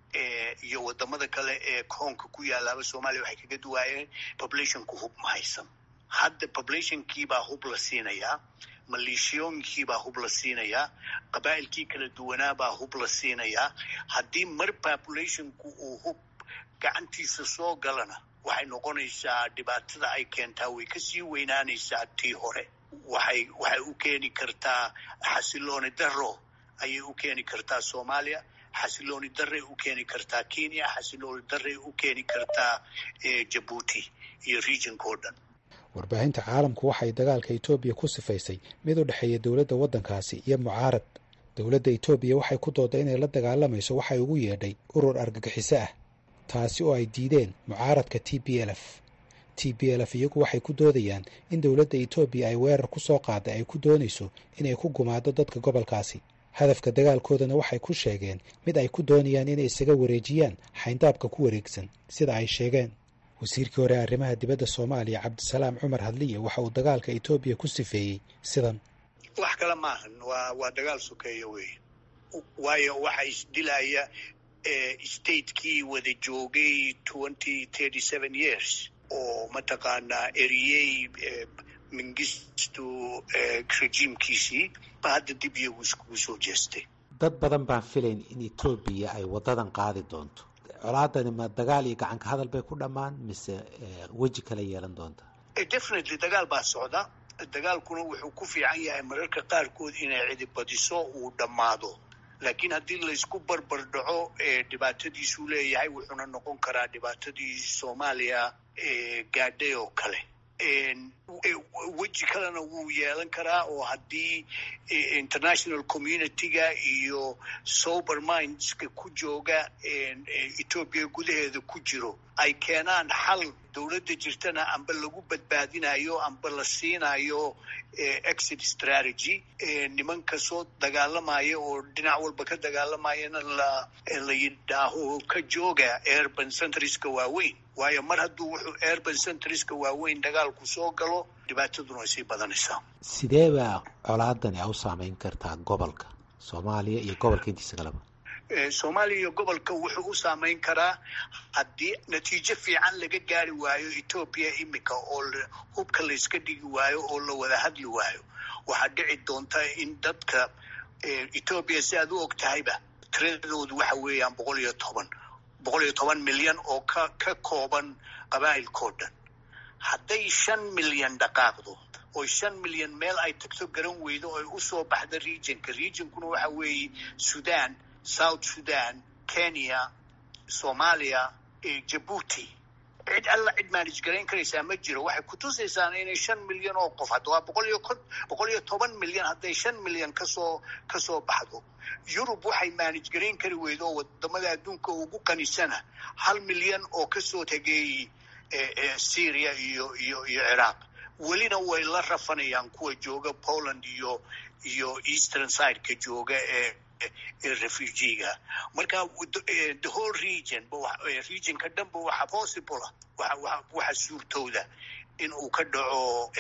iyo wadamada kale ee koonka ku yaalaaba soomaaliya waxay kaga duwaayeen populationku hub ma haysan hadda populationkiibaa hub la siinayaa maleeshiyooyinkiibaa hub la siinayaa qabaa'ilkii kala duwanaabaa hub la siinayaa haddii mar populationku uu hub gacantiisa soo galana waxay noqonaysaa dhibaatada ay keentaa way kasii weynaanaysaa tii hore waxay waxay u keeni kartaa xasilooni daro ayay u keeni kartaa soomaaliya xasilooni daray u keeni kartaa kenya xasilooni daray u keeni kartaa jabuuti iyo regionka o dhan warbaahinta caalamku waxay dagaalka etoobiya ku sifaysay mid u dhexeeya dowladda waddankaasi iyo mucaarad dowladda etoobiya waxay ku dooday inay la dagaalamayso waxay ugu yeedhay urur argagixiso ah taasi oo ay diideen mucaaradka t b l f t b l f iyagu waxay ku doodayaan in dowladda etoobiya ay weerar ku soo qaaday ay ku doonayso inay ku gumaado dadka gobolkaasi hadafka dagaalkoodana waxay ku sheegeen mid ay ku doonayaan inay isaga wareejiyaan xayndaabka ku wareegsan sida ay sheegeen wasiirkii hore arrimaha dibadda soomaaliya cabdisalaam cumar hadliye waxa uu dagaalka etoobiya ku sifeeyey sidan wax kale maahan waa waa dagaal sokeeya wey waayo waxa isdilaya statekii wada joogay twenty thirty seven years oo mataqaanaa eriyey mingistu rejiimkiisii ba hadda dib iyagu iskugu soo jeestay dad badan baan filayn in etoobiya ay wadadan qaadi doonto colaadani ma dagaal iyo gacanka hadal bay ku dhammaan mise weji kala yeelan doonta definitely dagaal baa socda dagaalkuna wuxuu ku fiican yahay mararka qaarkood inay cidibadiso uu dhammaado laakiin haddii laysku barbar dhaco dhibaatadiisuu leeyahay wuxuuna noqon karaa dhibaatadii soomaaliya gaadhay oo kale weji kalena wuu yeelan karaa oo haddii international community-ga iyo sober mindska ku jooga etoobiya gudaheeda ku jiro ay keenaan xal dowladda jirtana amba lagu badbaadinayo amba la siinayo exit strategy nimanka soo dagaalamaya oo dhinac walba ka dagaalamayana la la yidhaaho ka jooga urban centriska waaweyn waayo mar hadduu wuxuu urban centriska waaweyn dagaalku soo galo dhibaataduna way sii badanaysaa sidee baa colaadani a u saameyn kartaa gobolka soomaaliya iyo gobolka intiisa kaleba soomaaliya iyo gobolka wuxuu u saameyn karaa haddii natiijo fiican laga gaari waayo etoobiya imika oo hubka layska dhigi waayo oo la wada hadli waayo waxaa dhici doonta in dadka etoobiya si aad u og tahayba tiradoodu waxa weeyaan boqol iyo toban boqol iyo toban milyan oo ka ka kooban qabaa'ilkao dhan hadday shan milyan dhaqaaqdo oo shan milyan meel ay tagto garan weydo oy usoo baxda regionka regionkuna waxa weeye sudan south sudan kenya soomaaliya jabuuti cid alla cid manage garayn karaysaa ma jiro waxay kutusaysaa inay shan milyan oo qof hadda waa boqol iyo boqol iyo toban milyan hadday shan milyan kasoo kasoo baxdo yurub waxay manage garayn kari weydo oo wadamada adduunka ugu qanisana hal milyan oo kasoo tegay syria iyo iyo iyo ciraaq welina way la rafanayaan kuwa jooga poland iyo iyo eastern sideka jooga ee refugiga marka the whole region regionka dhanba waxa possible waxa suurtooda in uu ka dhaco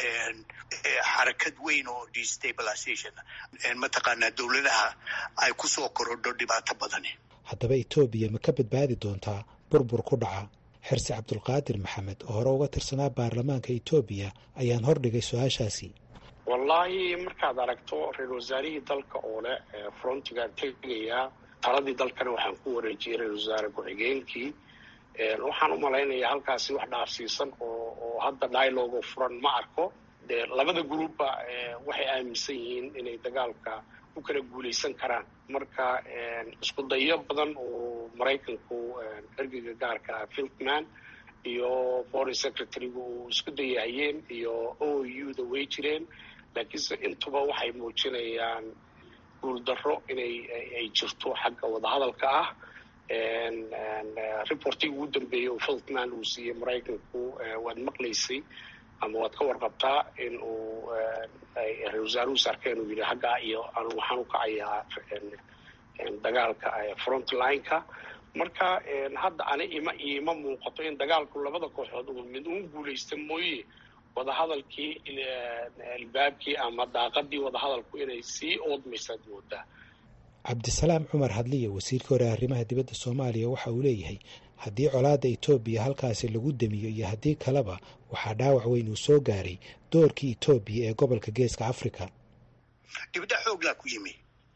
xarakad weyn oo destabilization mataqaanaa dowladaha ay kusoo korodho dhibaato badani haddaba etoobiya ma ka badbaadi doontaa burbur ku dhaca xirsi cabdulqaadir maxamed oo hore uga tirsanaa baarlamaanka etoobiya ayaan hordhigay su-aashaasi wallaahi markaad aragto ra-isul wasaarihii dalka oo leh frontigaan tegayaa taladii dalkana waxaan ku wareejiyey ra-isul wasaare ku-xigeenkii waxaan u malaynayaa halkaasi wax dhaafsiisan oo oo hadda dialogo furan ma arko dee labada groupba waxay aaminsan yihiin inay dagaalka ku kala guulaysan karaan marka isku dayo badan oo maraykanku ergeyga gaarka ah filtman iyo foreign secretary-gu uu isku dayahayeen iyo o u da way jireen laakiinse intuba waxay muujinayaan guuldarro inay ay jirto xagga wadahadalka ah reportigii ugu dambeeyey oo filtman uu siiyey maraykanku waad maqlaysay ama waad ka warqabtaa in uu ra-isul wasaaruhu sarkeen uu yidhi haggaa iyo anu waxaan u kacayaa dagaalka frontline-ka marka hadda ani ima iima muuqato in dagaalku labada kooxood uu mid uun guulaysta mooye wadahadalkii albaabkii ama daaqadii wadahadalku inay sii oodmaysaad moodaa cabdisalaam cumar hadliya wasiirka hore arrimaha dibadda soomaaliya waxa uu leeyahay haddii colaadda etoobiya halkaasi lagu damiyo iyo haddii kaleba waxaa dhaawac weyn uu soo gaaray doorkii etoobiya ee gobolka geeska africa dhibda xooglaa ku yimi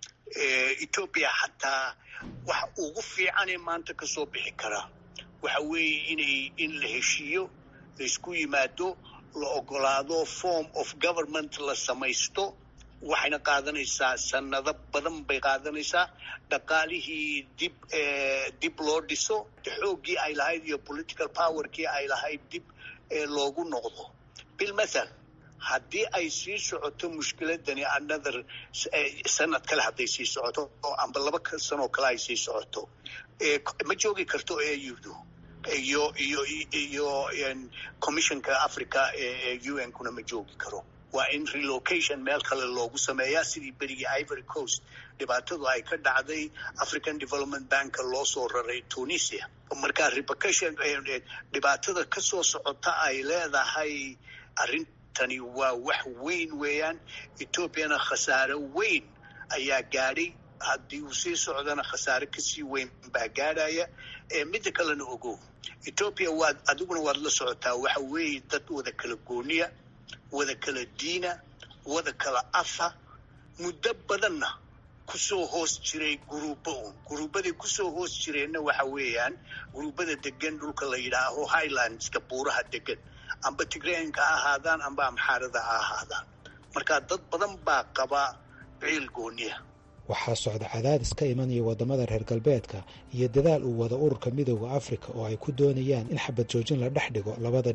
etoobiya xataa waxa ugu fiicanee maanta ka soo bixi karaa waxa weeye inay in la heshiiyo laysku yimaado la ogolaado form of government la samaysto waxayna qaadanaysaa sanado badan bay qaadanaysaa dhaqaalihii dib dib loo dhiso xooggii ay lahayd iyo political powerkii ay lahayd dib loogu noqdo bilmathal haddii ay sii socoto mushkiladani another sanad kale hadday sii socoto oo amba laba sanoo kale ay sii socoto ma joogi karto audu iyo iyo iyo commissionka africa ee u n kuna ma joogi karo waa in relocation meel kale loogu sameeyaa sidii berigii ivory coast dhibaatadu ay ka dhacday african development banka loo soo raray tunisia marka repercussion dhibaatada kasoo socota ay leedahay arrintani waa wax weyn weeyaan ethoobiana khasaare weyn ayaa gaadhay haddii uu sii socdana khasaare kasii weyn baa gaadhaya midda kalena ogow ethoobia waad adiguna waad la socotaa waxa weeye dad wada kala gooniya wada kala diina wada kala afa muddo badanna kusoo hoos jiray guruubo un guruubaday kusoo hoos jireenna waxa weeyaan guruubada degan dhulka la yidhaaho highlandska buuraha degan amba tigreenka ha ahaadaan amba amxaarada ha ahaadaan marka dad badan baa qaba ciil gooniya waxaa socda cadaadis ka imanaya waddamada reer galbeedka iyo dadaal uu wada ururka midooda afrika oo ay ku doonayaan in xabad joojin la dhex dhigo labada dhinac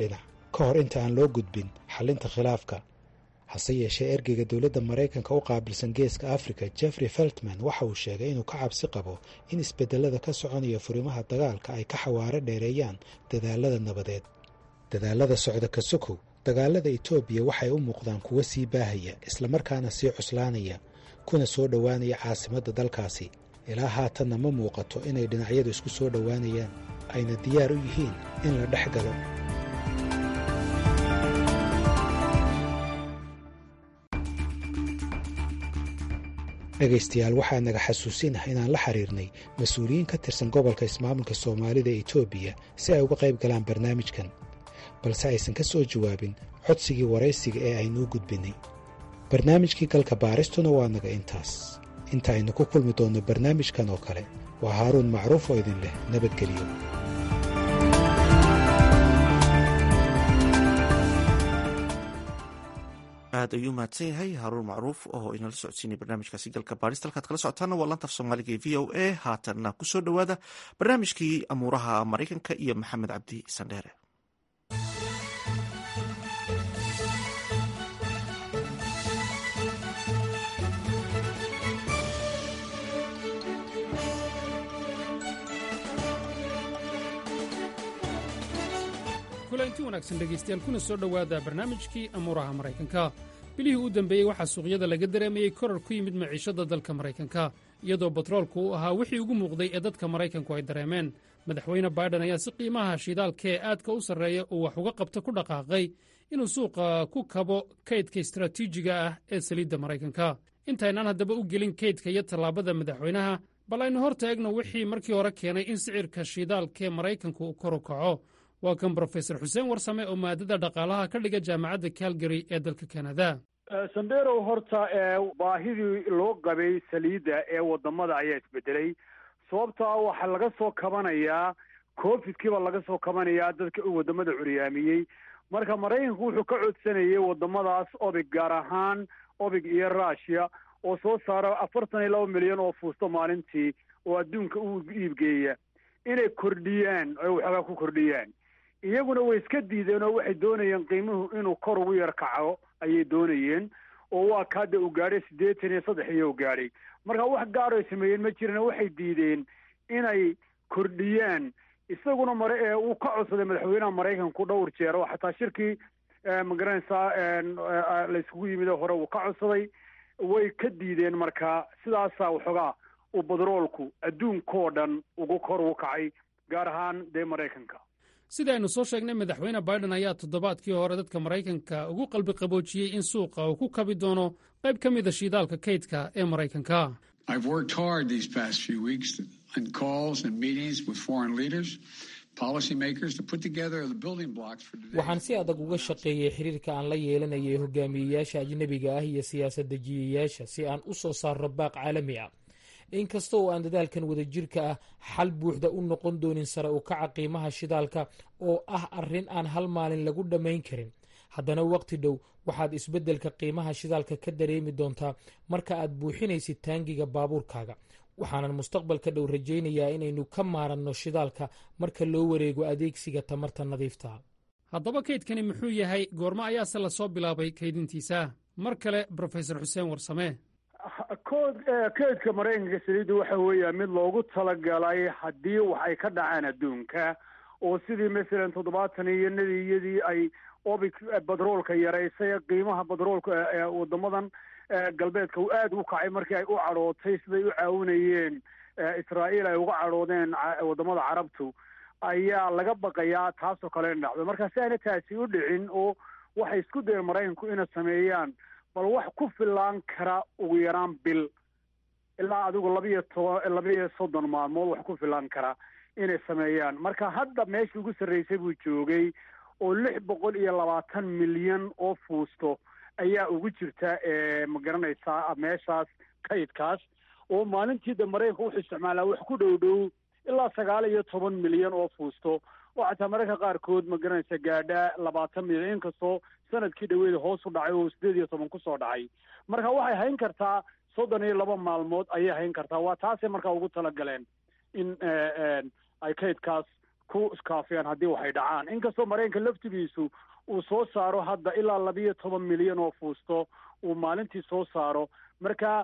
ka hor inta aan loo gudbin xallinta khilaafka hase yeeshee ergeyga dowladda maraykanka u qaabilsan geeska afrika jeffrey feltman waxa uu sheegay inuu ka cabsi qabo in isbedelada ka soconaya furimaha dagaalka ay ka xawaaro dheereeyaan dadaalada nabadeed dadaalada socda kasukow dagaalada etoobiya waxay u muuqdaan kuwo sii baahaya islamarkaana sii cuslaanaya kuna soo dhowaanaya caasimadda dalkaasi ilaa haatanna ma muuqato inay dhinacyadu isku soo dhowaanayaan ayna diyaar u yihiin in la dhex galo dhegaystayaal waxaa naga xasuusinah inaan la xiriirnay mas-uuliyiin ka tirsan gobolka ismaamulka soomaalida ee etoobiya si ay uga qayb galaan barnaamijkan balse aysan ka soo jawaabin codsigii waraysiga ee aynuu gudbinay barnaamijkii galka baaristuna waa naga intaas inta aynu ku kulmi doonno barnaamijkan oo kale waa haaruun macruuf oo idin leh nabadgelyo aad ayuu mahadsan yahay haruun macruuf oo inala socodsiinay barnaamijkaasi galka baarista halkaad kala socotaana waa lantaf soomaaliga ee v o a haatanna kusoo dhowaada barnaamijkii amuuraha maraykanka iyo maxamed cabdi sandheere kulanti wanaagsan dhegaystayaal kuna soo dhowaada barnaamijkii amuuraha maraykanka bilihii u dambeeyey waxaa suuqyada laga dareemayey korar ku yimid maciishadda dalka maraykanka iyadoo batroolku uu ahaa wixii ugu muuqday ee dadka maraykanku ay dareemeen madaxweyne baiden ayaa si qiimaha shidaalka ee aadka u sarreeya uu wax uga qabta ku dhaqaaqay inuu suuqa ku kabo kaydka istaraatiijiga ah ee saliidda maraykanka intaynaan haddaba u gelin kaydka iyo tallaabada madaxweynaha bal aynu hor taegno wixii markii hore keenay in sicirka shidaalkaee maraykanku uu kor u kaco waa kan brofesor xuseen warsame oo maadada dhaqaalaha ka dhiga jaamacadda calgary ee dalka kanada sanderow horta baahidii loo qabay saliidda ee wadamada ayaa isbedelay sababtaa waxaa laga soo kabanayaa covidkiiba laga soo kabanayaa dadka wadamada curyaamiyey marka maraykanku wuxuu ka codsanayay wadamadaas obig gaar ahaan obig iyo rushia oo soo saara afartan iyo laba milyan oo fuusto maalintii oo adduunka u iibgeeya inay kordhiyaan ay waxoogaa ku kordhiyaan iyaguna way iska diideen oo waxay doonayeen qiimuhu inuu kor ugu yar kaco ayay doonayeen oo waa kaada uu gaadhay siddeetan iyo saddex iyo u gaadhay marka wax gaar ay sameeyeen ma jiran waxay diideen inay kordhiyaan isaguna mare ee uu ka codsaday madaxweynaha maraykanku dhowr jeer oo xataa shirkii magaranaysaa la iskugu yimid hore uu ka codsaday way ka diideen marka sidaasaa waxoogaa uu badroolku adduunkoo dhan ugu kor ugu kacay gaar ahaan dee maraykanka sida aynu soo sheegnay madaxweyne baiden ayaa toddobaadkii hore dadka maraykanka ugu qalbi qaboojiyey in suuqa uu ku kabi doono qayb ka mida shiidaalka kaydka ee maraykanka waxaan si adag uga shaqeeyey xiriirka aan la yeelanayay hogaamiyeyaasha ajnebiga ah iyo siyaasad dejiyayaasha si aan u soo saarno baaq caalami ah inkasta oo aan dadaalkan wadajirka ah xal buuxda u noqon doonin sare u kaca qiimaha shidaalka oo ah arrin aan hal maalin lagu dhammayn karin haddana waqti dhow waxaad isbeddelka qiimaha shidaalka ka dareemi doontaa marka aad buuxinaysid taangiga baabuurkaaga waxaanan mustaqbalka dhow rajaynayaa inaynu ka maaranno shidaalka marka loo wareego adeegsiga tamarta nadiifta haddaba kaydkani muxuu yahay goormo ayaase lasoo bilaabay kaydintiisa mar kale brofesor xuseen warsame keedka maraykanka saliidda waxa weeya mid loogu talagalay haddii wax ay ka dhacaan adduunka oo sidii masalan toddobaatan iyo nadiyadii ay obic batroolka yaraysay qiimaha batroolka ee wadamadan galbeedka uu aada u kacay markii ay u cadhootay siday u caawinayeen israa'iil ay uga cadhoodeen wadamada carabtu ayaa laga baqayaa taasoo kale in dhacdo marka si aana taasi u dhicin oo waxay isku dayeen maraykanku inay sameeyaan bal wax ku filaan kara ugu yaraan bil ilaa adigu labiyo toban labiyo soddon maalmood wax ku filaan kara inay sameeyaan marka hadda meeshii ugu sarreysay buu joogay oo lix boqol iyo labaatan milyan oo fuusto ayaa ugu jirta ma garanaysaa meeshaas kaydkaas oo maalintii de maraykanka wuxuu isticmaalaa wax ku dhow dhow ilaa sagaal iyo toban milyan oo fuusto oo xataa mararka qaarkood ma garanaysa gaadhaa labaatan milyan inkastoo sanadkii dhaweeda hoos u dhacay oo sideed iyo toban kusoo dhacay marka waxay hayn kartaa soddon iyo laba maalmood ayay hayn kartaa waa taasay markaa ugu talagaleen in ay kaydkaas ku iskaafiyaan haddii waxay dhacaan inkastoo maraykanka laftigiisu uu soo saaro hadda ilaa labiyo toban milyan oo fuusto uu maalintii soo saaro marka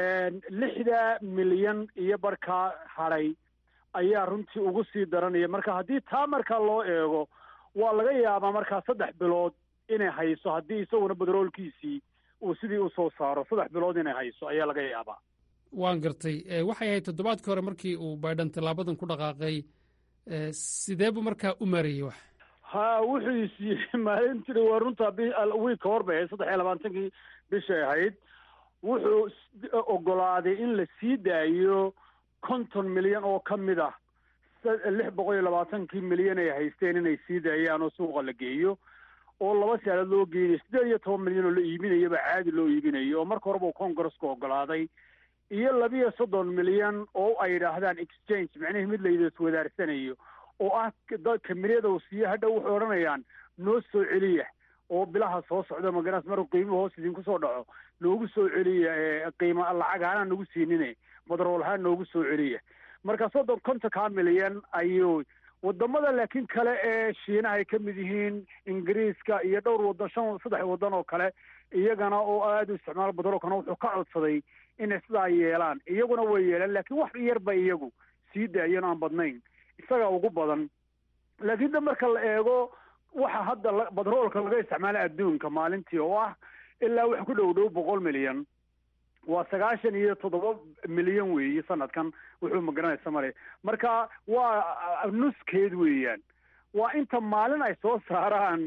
lixda milyan iyo barkaa hadhay ayaa runtii ugu sii daranaya marka haddii taa markaa loo eego waa laga yaabaa markaa saddex bilood inay hayso haddii isaguna bedroolkiisii uu sidii usoo saaro saddex bilood inay hayso ayaa laga yaabaa waan gartay waxay ahayd toddobaadkii hore markii uu baydhan tallaabadan ku dhaqaaqay sidee buu markaa u maareeyey wax ha wuxuu isiiyey maalintii waa runtaa wiilka hor bay ahayd saddex iyo labaatankii bishay ahayd wuxuu ogolaaday in la sii daayo konton milyan oo ka mid ah lix boqol iyo labaatankii milyan ay haysteen inay sii daayaan oo suuqa la geeyo oo laba saalood loo geynayo siddeed iyo toban milyan oo la iibinayaba caadi loo iibinayo oo marka horeba uu congresska ogolaaday iyo labiyo soddon milyan oo ay yidhaahdaan exchange macnihii mid layda iswadaarsanayo oo ah kamiriyada uu siiyo hadha waxay odhanayaan noo soo celiya oo bilaha soo socda magaras maruu qiimuhu hoos idinku soo dhaco noogu soo celiya qiima lacag ahaan nagu siinine badrool ahaan noogu soo celiya marka soddon kontonkaa milyan ayuu wadamada laakiin kale ee shiinaha ay ka mid yihiin ingiriiska iyo dhowr wadan shan saddex wadan oo kale iyagana oo aada u isticmaala badroolkana wuxuu ka codsaday inay sidaa yeelaan iyaguna way yeelaan laakiin wax yarba iyagu sii daayeen aan badnayn isaga ugu badan laakiin da marka la eego waxa hadda badroolka laga isticmaala adduunka maalintii oo ah ilaa wax ku dhow dhow boqol milyan waa sagaashan iyo toddoba milyan weeye sanadkan wuxuu magaranaysa male marka waa nuskeed weeyaan waa inta maalin ay soo saaraan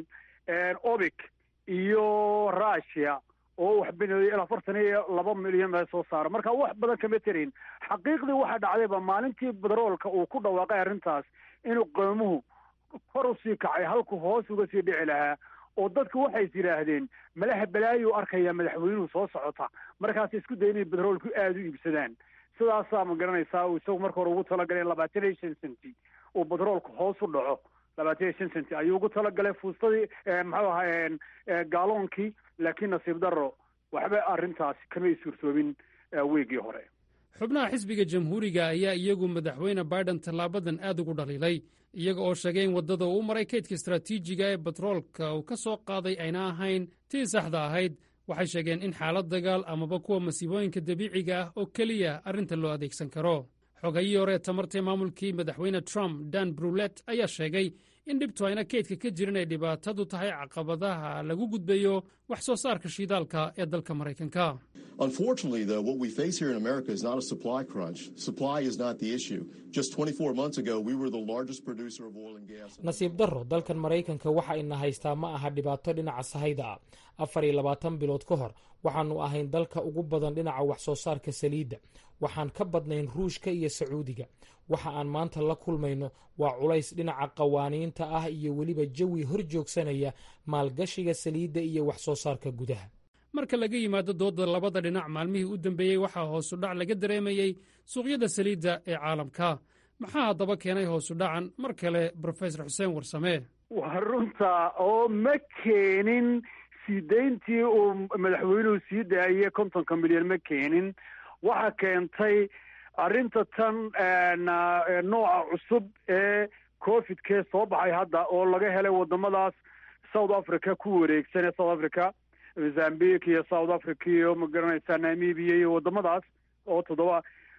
obic iyo russia oo wax bineeyo afartan iyo laba milyan baa soo saara marka wax badan kama terayn xaqiiqdii waxaa dhacdayba maalintii badroolka uu ku dhawaaqay arrintaas inuu qeymuhu kor usii kacay halku hoos uga sii dhici lahaa oo dadku waxay yidhaahdeen malaha balaayu arkaya madaxweynuhu soo socota markaas isku day inay bedroolku aada u iibsadaan sidaasaa ma garanaysaa uu isagu marka hore ugu talagalay labaatan iyo shan centi uu bedroolku hoos u dhaco labaatan iyo shan centi ayuu ugu talagalay fuustadii maxuu ahaa gaaloonkii laakiin nasiib darro waxba arrintaasi kamay suurtoobin weegii hore xubnaha xisbiga jamhuuriga ayaa iyagu madaxweyne baiden tallaabadan aad ugu dhaliilay iyaga oo sheegay in waddada uu maray kaydka istaraatiijiga ee batroolka uu ka soo qaaday ayna ahayn tii saxda ahayd waxay sheegeen in xaalad dagaal amaba kuwa masiibooyinka dabiiciga ah oo keliya arrinta loo adeegsan karo xogayii hore tamartee maamulkii madaxweyne trump dan brulet ayaa sheegay in dhibtu ayna kaydka ka jirin ay dhibaatadu tahay caqabadaha lagu gudbayo wax soo saarka shiidaalka ee dalka maraykanka Unfortunately, though, what we face here in America is not a supply crunch. Supply is not the issue. Just 24 months ago, we were the largest producer of oil and gas. nasiib darro dalkan maraykanka waxa ina haystaa ma aha dhibaato dhinaca sahayda ah afar iyo labaatan bilood ka hor waxaannu ahayn dalka ugu badan dhinaca wax soo saarka saliidda waxaan ka badnayn ruushka iyo sacuudiga waxa aan maanta la kulmayno waa culays dhinaca qawaaniinta ah iyo weliba jawi hor joogsanaya maalgashiga saliidda iyo wax soo saarka gudaha marka laga yimaado doodda labada dhinac maalmihii u dambeeyey waxaa hoosu dhac laga dareemayey suuqyada saliidda ee caalamka maxaa haddaba keenay hoosu dhacan mar kale brofesor xuseen warsame waa runta oo ma keenin sii dayntii uu madaxweynuhu sii daayey kontonka milyan ma keenin waxa keentay arrinta tan nooca cusub ee covidkee soo baxay hadda oo laga helay wadamadaas south africa ku wareegsan ee south africa mozambique iyo south africa iyo magaranaysaa namibia iyo wadamadaas oo toddoba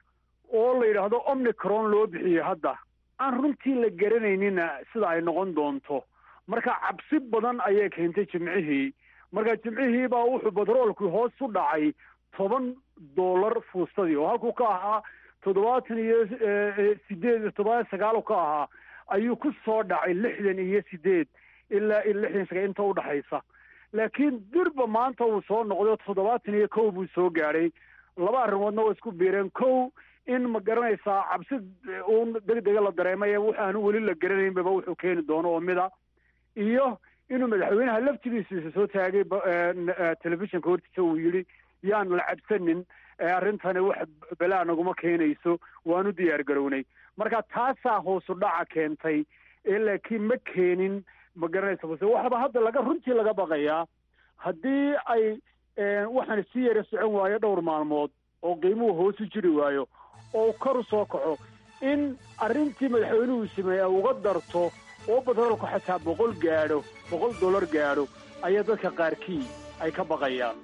oo la yidhaahdo omnicron loo bixiyey hadda aan runtii la garanaynina sida ay noqon doonto marka cabsi badan ayay keentay jimcihii marka jimcihii baa wuxuu batroolku hoos u dhacay toban dollar fuustadii oo halkuu ka ahaa toddobaatan iyo sideed iyo toddobaatan sagaal ka ahaa ayuu ku soo dhacay lixdan iyo sideed ilaa lixdan sagaal inta udhaxaysa laakiin durba maanta uu soo noqdo toddobaatan iyo kow buu soo gaadhay laba arrimoodna waa isku biireen kow in ma garanaysaa cabsi uun deg dega la dareemay waxaanu weli la garanaynbaba wuxuu keeni doono oo mida iyo inuu madaxweynaha laftigiisa soo taagay telefishinka hortiisa uu yidhi yaan la cabsanin arrintani wax balaa naguma keenayso waanu diyaar garownay marka taasaa hoosu dhaca keentay ee laakiin ma keenin ma garanaysa base waxaba hadda laga runtii laga baqayaa haddii ay waxaan sii yara socon waayo dhowr maalmood oo qiimuhu hoos u jiri waayo oo kor u soo kaco in arrintii madaxweynuhu sameeya uga darto oo batroolku xataa boqol gaadho boqol dollar gaadho ayaa dadka qaarkii ay ka baqayaan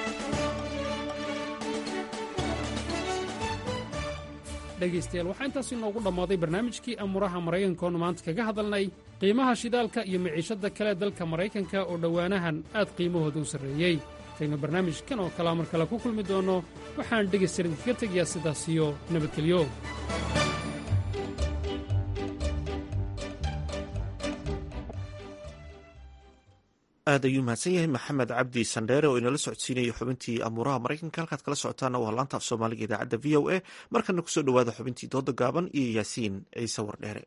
dhegaystayaal waxaa intaas inoogu dhammaaday barnaamijkii amuuraha maraykankaoonu maanta kaga hadalnay qiimaha shidaalka iyo miciishadda kale dalka maraykanka oo dhowaanahan aad qiimahooda u sarreeyey kaynu barnaamijkan oo kalea mar kale ku kulmi doonno waxaan dhegaystayaal idinkaga tegayaa sidaas iyo nabadgelyo aad ayuu mahadsan yahay maxamed cabdi sandheere oo inala socodsiinayay xubintii amuuraha maraykanka halkaad kala socotaana waa laanta af soomaaliga idaacadda v o a markana kusoo dhowaada xubintii dooda gaaban iyo yaasiin ciise wardheere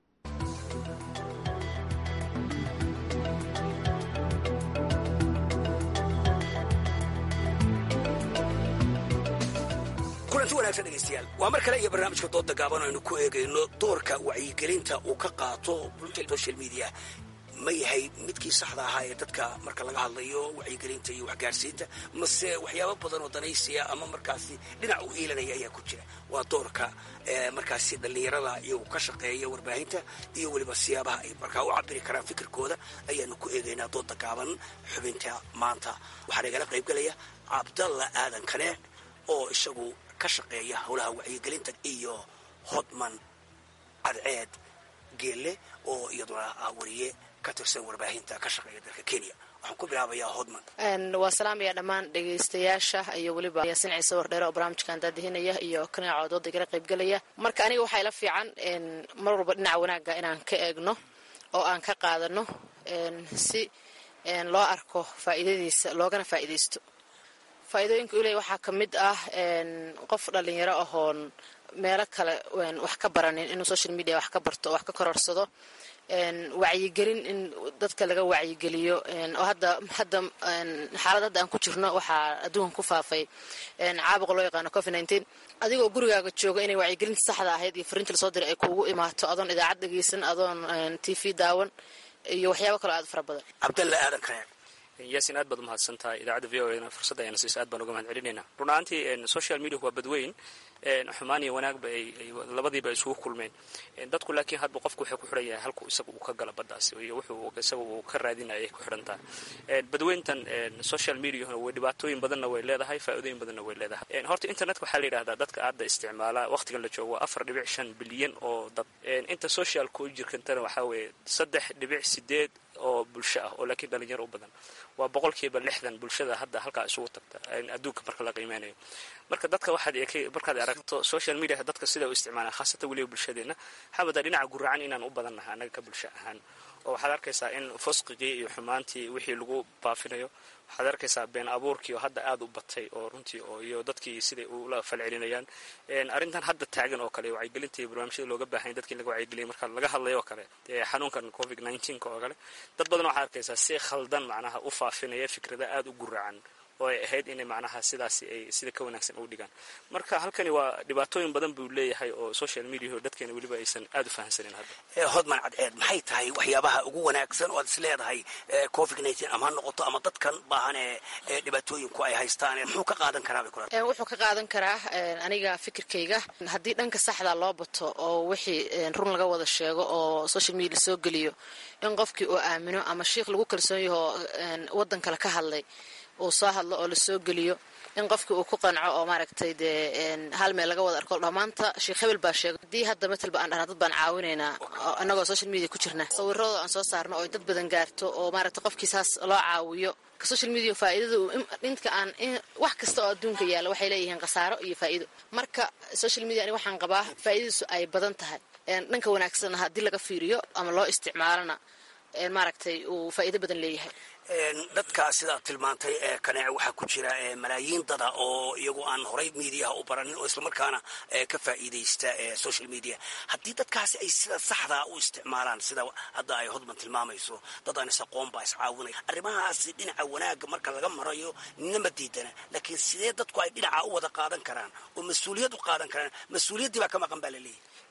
kulanti wanaagsan dhegaystayaal waa mar kale iyo barnaamijka dooda gaaban aynu ku eegayno doorka wacyigelinta uu ka qaato social media ma yahay midkii saxda ahaa ee dadka marka laga hadlayo wacyigelinta iyo waxgaarsiinta mase waxyaabo badan oo danaysiya ama markaasi dhinac u iilanaya ayaa ku jira waa doorka markaasi dhallinyarada iyagu ka shaqeeya warbaahinta iyo weliba siyaabaha ay markaa u cabiri karaan fikirkooda ayaanu ku eegaynaa dooda gaaban xubinta maanta waxaa nagala qaybgalaya cabdalla aadan kane oo isagu ka shaqeeya howlaha wacyigelinta iyo hodman cadceed geelle oo iyaduna ah wariye ka tirsan warbaahinta ka shaqeeya dalka kenya waxaan ku bilaabayaa hodman waa salaamaya dhammaan dhegaystayaasha iyo weliba yaasin ciise wardheere oo barnaamijkan daadihinaya iyo kanaaco dooda igala qaybgelaya marka aniga waxaa ila fiican mar walba dhinaca wanaagga inaan ka eegno oo aan ka qaadano si loo arko faa'iidadiisa loogana faa'iidaysto faa'iidooyinka uu leeyahy waxaa ka mid ah qof dhallinyaro ahoon meelo kale wax ka baranin inuu social media wax ka barto oo wax ka kororsado wacyigelin in dadka laga wacyigeliyo oo hadda hadda xaalad hadda aan ku jirno waxaa adduunka ku faafay caabuqa loo yaqaano covid nineteen adigoo gurigaaga jooga inay wacyigelinta saxda ahayd iyo fariinta lasoo diray ay kuugu imaato adoon idaacad dhegeysan adoon t v daawan iyo waxyaabo kaloo aad fara badan cabdalla aadan kane yaasin aad baad u mahadsan tahay idaacadda v o e fursadda ayana siiso aad baan uga mahad celinayna run ahaantii social media waa badweyn xumaan iyo wanaagba ay labadiiba ay isugu kulmeen dadku laakiin hadba qofku waxay ku xidhan yahay halku isaga uu ka gala baddaas iyo wuxuu isaga uu ka raadinaya ay ku xidhan tahay badweyntan social mediahuna way dhibaatooyin badanna way leedahay faa'iidooyin badanna way leedahay horta internetka waxaa la yidhahdaa dadka aadda isticmaala waqtigan la joogo waa afar dhibic shan bilyan oo dad inta socialka u jirkantana waxaa weeye saddex dhibic sideed oo bulsho ah oo laakiin dhalinyaro u badan waa boqolkiiba lixdan bulshada hadda halkaa isugu tagta adduunka marka la qiimeynayo marka dadka waxaad markaad aragto social media dadka sida u isticmaalaan khaasatan weliba bulshadeena xabada dhinaca guracan inaan u badannahay annaga ka bulsho ahaan oo waxaad arkaysaa in fusqigii iyo xumaantii wixii lagu baafinayo waxaad arkaysaa been abuurkii oo hadda aad u batay oo runtii oo iyo dadkii siday ula falcelinayaan arrintan hadda taagan oo kale wacyigelinta iyo barnaamijyada looga baahanya dadkii laga wacyigeliyay marka laga hadlayo oo kale xanuunkan covid nineteenka oo kale dad badan waxaad arkaysaa si khaldan macnaha u faafinaya fikrada aada u guracan oo ay ahayd inay macnaha sidaasi ay sida ka wanaagsan u dhigaan marka halkani waa dhibaatooyin badan buu leeyahay oo social mediaho dadkeena weliba aysan aada u fahamsanin hadda hodman cadceed maxay tahay waxyaabaha ugu wanaagsan oo aad is leedahay covid nineteen ama ha noqoto ama dadkan baahan ee dhibaatooyinku ay haystaan muxuu ka qaadan karaa bay kula wuxuu ka qaadan karaa aniga fikirkayga haddii dhanka saxda loo bato oo wixii run laga wada sheego oo social media soo geliyo in qofkii uu aamino ama shiikh lagu kalsoon yaho waddan kale ka hadlay uu soo hadlo oo lasoo geliyo in qofkii uu ku qanco oo maaragtay dee hal meel laga wada arko dhamaanta sheekh hebel baa sheegay haddii hadda matalba aan dhahna dad baan caawinaynaa annagoo social media ku jirna sawirradoo aan soo saarno oo dad badan gaarto oo maaragtay qofkii saas loo caawiyo social media faa'iidada inta aan wax kasta oo adduunka yaalla waxay leeyihiin khasaaro iyo faa'iido marka social media ani waxaan qabaa faa'iidadiisu ay badan tahay dhanka wanaagsanna haddii laga fiiriyo ama loo isticmaalona maaragtay uu faa'iido badan leeyahay dadka sidaad tilmaantay ee kaneece waxaa ku jira malaayiin dada oo iyagu aan horay mediaha u baranin oo islamarkaana ka faa'iidaysta social media haddii dadkaasi ay sida saxdaa u isticmaalaan sida hadda ay hodman tilmaamayso dad aan is-aqoon baa iscaawinaya arrimahaasi dhinaca wanaagga marka laga marayo ninama diidana laakiin sidee dadku ay dhinaca u wada qaadan karaan oo mas-uuliyad u qaadan karaan mas-uuliyaddii baa ka maqan baa laleeyahy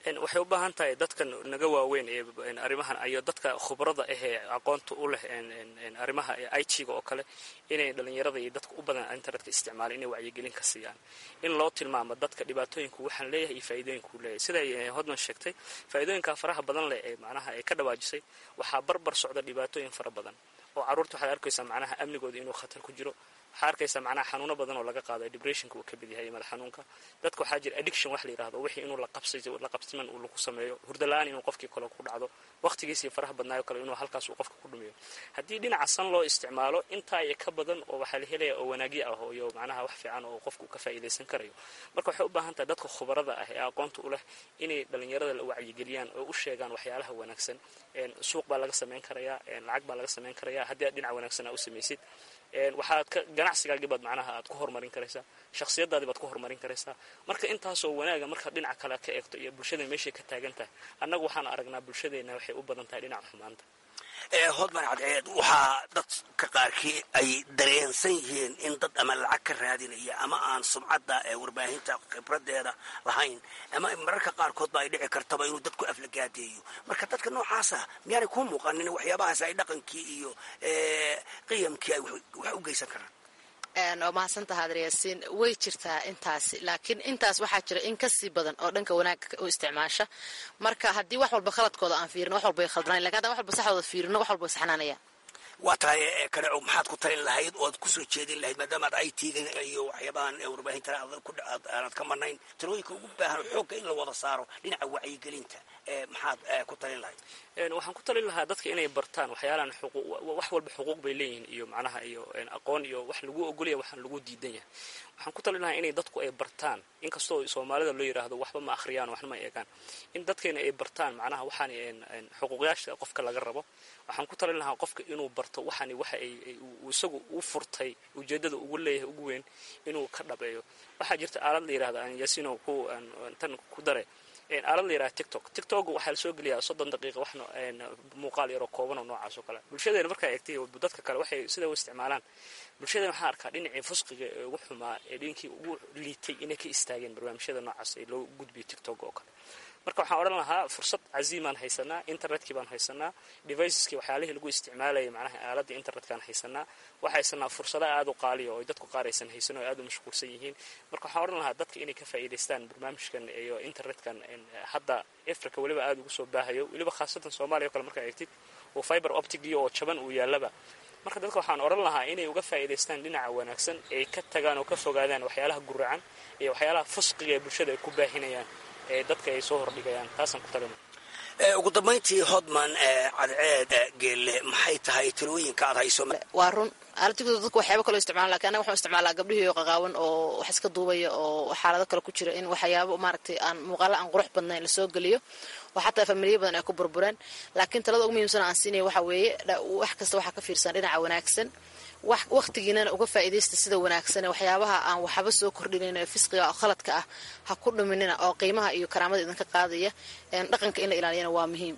waxay u baahan tahay dadkan naga waaweyn ee arrimahan iyo dadka khubrada ahee aqoonta u leh arrimaha i t-ga oo kale inay dhalinyarada iyo dadka u badan internetka isticmaala inay wacyigelin ka siiyaan in loo tilmaamo dadka dhibaatooyinku waxaan leeyahay iyo faa'iidooyinku leeyahay siday hodman sheegtay faa'iidooyinka faraha badan leh ee macnaha ay ka dhawaajisay waxaa barbar socda dhibaatooyin fara badan oo carruurta waxaad arkaysaa macnaha amnigooda inuu khatar ku jiro waxaa arkaysaa macnaha xanuuno badan oo laga qaado depressionka uu ka mid yahay madax xanuunka dadka waxaa jira addiction wax la yidhahdo wixii inuu la qabsiman uu lagu sameeyo hurdala-aan inuu qofkii kale ku dhacdo waqtigiisii faraha badnaayo kale inuu halkaas uu qofka ku dhumiyo haddii dhinaca san loo isticmaalo intaa iyo ka badan oo waxaa la helaya oo wanaagyo ah iyo macnaha wax fiican oo qofku ka faa'iidaysan karayo marka waxay u baahan tahay dadka khubarada ah ee aqoonta u leh inay dhalinyarada la wacyigeliyaan oo u sheegaan waxyaalaha wanaagsan suuq baa laga samayn karayaa lacag baa laga samayn karayaa haddii aad dhinac wanaagsan aa u samaysid waxaad ka ganacsigaagii baad macnaha aad ku horumarin karaysaa shakhsiyadaadii baad ku horumarin karaysaa marka intaasoo wanaaga markaad dhinaca kale ka eegto iyo bulshada meeshay ka taagan tahay annagu waxaan aragnaa bulshadeenna waxay u badan tahay dhinaca xumaanta hodman cadceed waxaa dadka qaarkii ay dareensan yihiin in dad ama lacag ka raadinaya ama aan sumcadda warbaahinta khibradeeda lahayn ama mararka qaarkood ba ay dhici kartaba inuu dadku aflagaadeeyo marka dadka noocaasa miyaanay kuu muuqanin waxyaabahaas ay dhaqankii iyo qiyamkii ay wax u geysan karaan waa mahadsantaha adryaasiin way jirtaa intaasi laakiin intaas waxaa jira in kasii badan oo dhanka wanaagga u isticmaasha marka haddii wax walba khaladkooda aan fiirino wax walba ay khaldanayn lakin haddaan wax walba saxdooda fiirino wax walba way saxnaanayaan waa tahay kaneco maxaad ku talin lahayd oad kusoo jeedin lahayd maadaamaad i t-ga iyo waxyaabahan warbaahinta aanad ka marnayn talooyinka ugu baahan xoogga in la wada saaro dhinaca wacyigelinta maxaad ku talin lahayd waxaan ku talin lahaa dadka inay bartaan waxyaalahan wax walba xuquuq bay leeyihiin iyo macnaha iyo aqoon iyo wax lagu ogolaya waxaan lagu diidan yahay waxaan ku talin lahaa inay dadku ay bartaan inkastoo soomaalida loo yidhaahdo waxba ma akhriyaan waxna ma eegaan in dadkeena ay bartaan macnaha waxaan xuquuqyaasha qofka laga rabo waxaan ku talin lahaa qofka inuu barto waxani waxa ay isagu u furtay ujeedada ugu leeyahay ugu weyn inuu ka dhabeeyo waxaa jirta aalad la yidhahda aan yasino ku tan ku dare aalad la yidhaha tiktok tiktok waxaa lasoo geliyaa soddon daqiiqa wax muuqaal yaroo kooban oo noocaas oo kale bulshadeena markaa eegtay dadka kale waxay sida u isticmaalaan bulshadeena waxaan arkaa dhinacii fusqiga ee ugu xumaa ee dhinkii ugu liitay inay ka istaageen barnaamijyada noocaas ee loo gudbiyo tiktok oo kale marka waxaan odhan lahaa fursad caziimaan haysanaa internetkii baan haysanaa deviceskii waxyaalihii lagu isticmaalayay macnaha aaladda internetkaan haysanaa waxaa haysanaa fursada aad u qaaliya oo dadku qaar aysan haysan oo aad u mashquulsan yihiin marka waxaan odhan lahaa dadka inay ka faa'iidaystaan barnaamijkan iyo internetkan hadda africa weliba aada ugu soo baahayo weliba khaasatan soomaaliya o kale markaa eegtid oo fiber optigii oo jaban uu yaallaba marka dadka waxaan odhan lahaa inay uga faa'iidaystaan dhinaca wanaagsan ay ka tagaan oo ka fogaadaan waxyaalaha guracan iyo waxyaalaha fusqiga ee bulshada ay ku baahinayaan ee dadka ay soo hordhigayaan taasaan ku talina ugu dambayntii hodman cadceed geelle maxay tahay talooyinka aad hayso waa run aalatigoda dadku waxyaaba kaloo isticmaalan lakin anaga waxaan isticmaalaa gabdhihii oo qaqaawan oo wax iska duubaya oo xaalado kale ku jira in waxyaabo maaragtay aan muuqaalo aan qurux badnayn lasoo geliyo oo xataa familiya badan ay ku burbureen laakiin talada ugu muhiimsan aan siinaya waxa weeye wax kasta waxaa ka fiirsan dhinaca wanaagsan wakhtigiinana uga faa'iidaysta sida wanaagsan waxyaabaha aan waxba soo kordhinayn ee fisqiga oo khaladka ah ha ku dhuminina oo qiimaha iyo karaamada idinka qaadaya dhaqanka in la ilaaliyana waa muhiim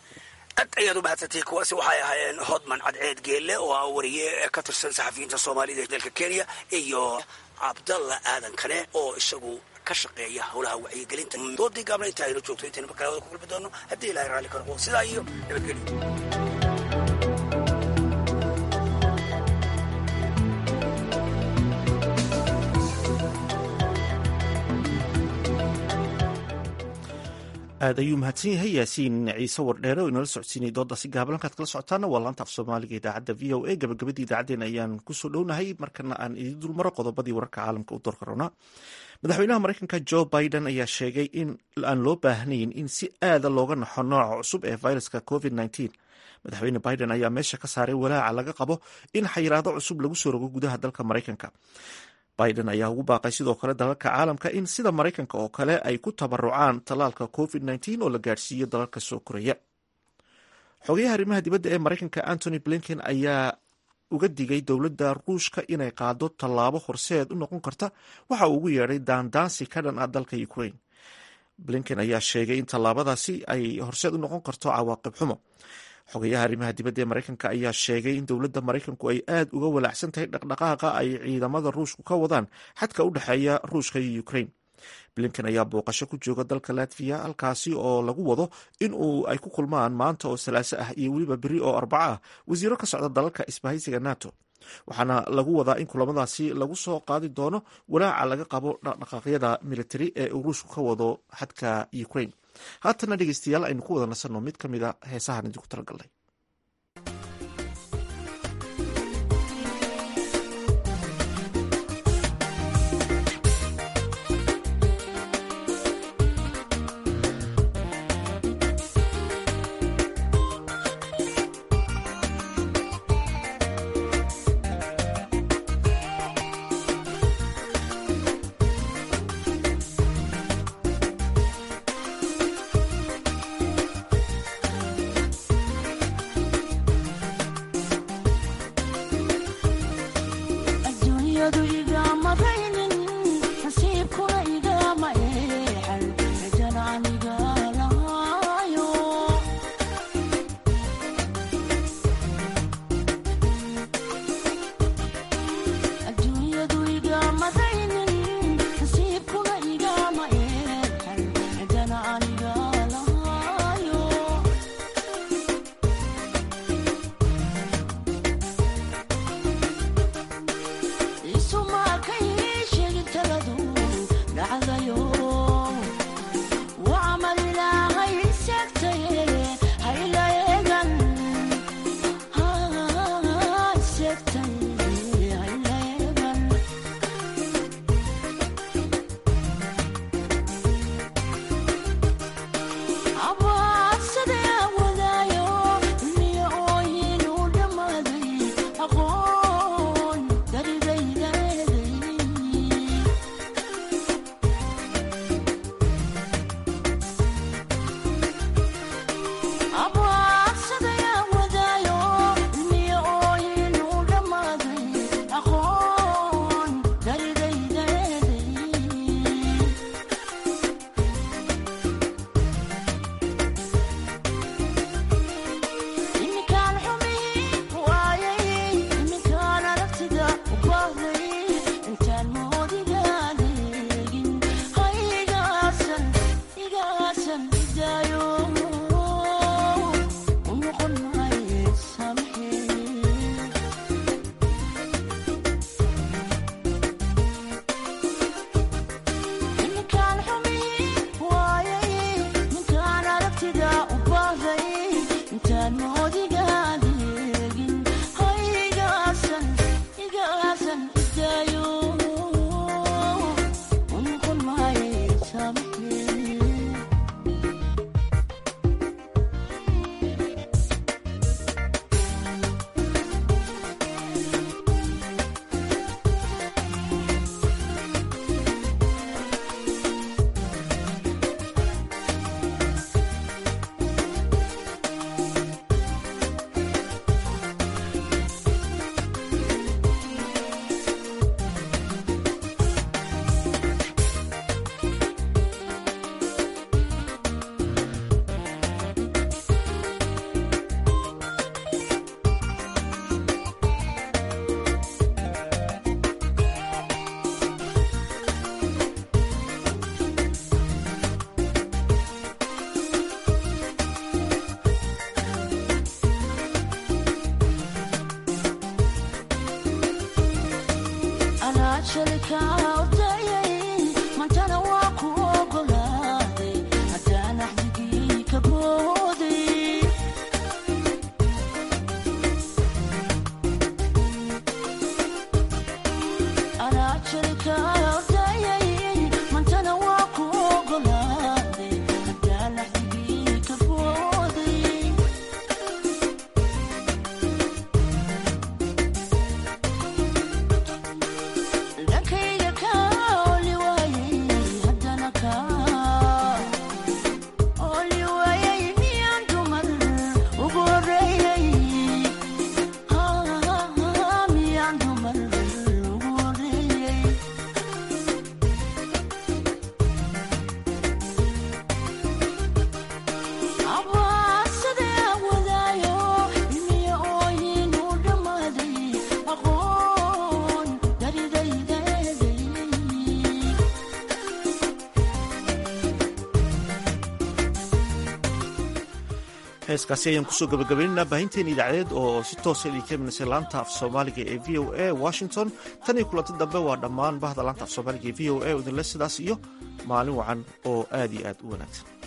aad ayaad u mahadsantay kuwaasi waxay ahaayeen hodman cadceed geelle oo ah wariye ka tirsan saxafiyiinta soomaalida ee dalka kenya iyo cabdalla aadan kane oo isagu ka shaqeeya howlaha wacyigelinta doodii gaabna inta aynu joogto intaynu markale wada ku kulmi doono haddii ilahay raalli ka noqo sidaa iyo nabadgelyo aad ayuu mahadsan yahay yaasiin ciise wardheere oo inala socodsiinay doodaasi gaaban halkaad kala socotaana waa laanta af soomaaliga idaacadda v o a gabagabadii idaacaddeen ayaan kusoo dhownahay markana aan idin dulmaro qodobadii wararka caalamka u doorka rabnaa madaxweynaha mareykanka jo biden ayaa sheegay in aan loo baahnayn in si aada looga naxo nooca cusub ee viruska covid madaxweyne biden ayaa meesha ka saaray walaaca laga qabo in xayiraado cusub lagu soo rogo gudaha dalka mareykanka biden ayaa ugu baaqay sidoo kale dalalka caalamka in sida maraykanka oo kale ay ku tabarucaan tallaalka covid oo la gaadhsiiyo dalalka soo koraya xogayaha arrimaha dibadda ee maraykanka antony blinken ayaa uga digay dowladda ruushka inay qaado tallaabo horseed u noqon karta waxa uu ugu yeedhay daandaansi ka dhan ah dalka ukraine blinken ayaa sheegay in tallaabadaasi ay horseed u noqon karto cawaaqib xumo xogayaha arrimaha dibadda ee maraykanka ayaa sheegay in dowladda maraykanku ay aad uga walaacsan tahay dhaqdhaqaaqa ay ciidamada ruushku ka wadaan xadka u dhexeeya ruushka iyo ukraine blinken ayaa booqasho ku jooga dalka latviya halkaasi oo lagu wado in uu ay ku kulmaan maanta oo salaaso ah iyo weliba beri oo arbaco ah wasiiro ka socda dalalka isbahaysiga nato waxaana lagu wadaa in kulamadaasi lagu soo qaadi doono walaaca laga qabo dhaqdhaqaaqyada militari ee uu ruushku ka wado xadka ukraine haatana dhegeystayaal aynu ku wada nasanno mid ka mid a heesahan idinku talagalnay dhankayga ka heeskaasi ayaan kusoo gabagabaynaynaa baahinteena idaacadeed oo si toosa idinka imanaysa laanta af soomaaliga ee v o a washington tan iyo kulanti dambe waa dhammaan bahda laanta af soomaaliga ee v o a oo idinle sidaas iyo maalin wacan oo aad iyo aad u wanaagsan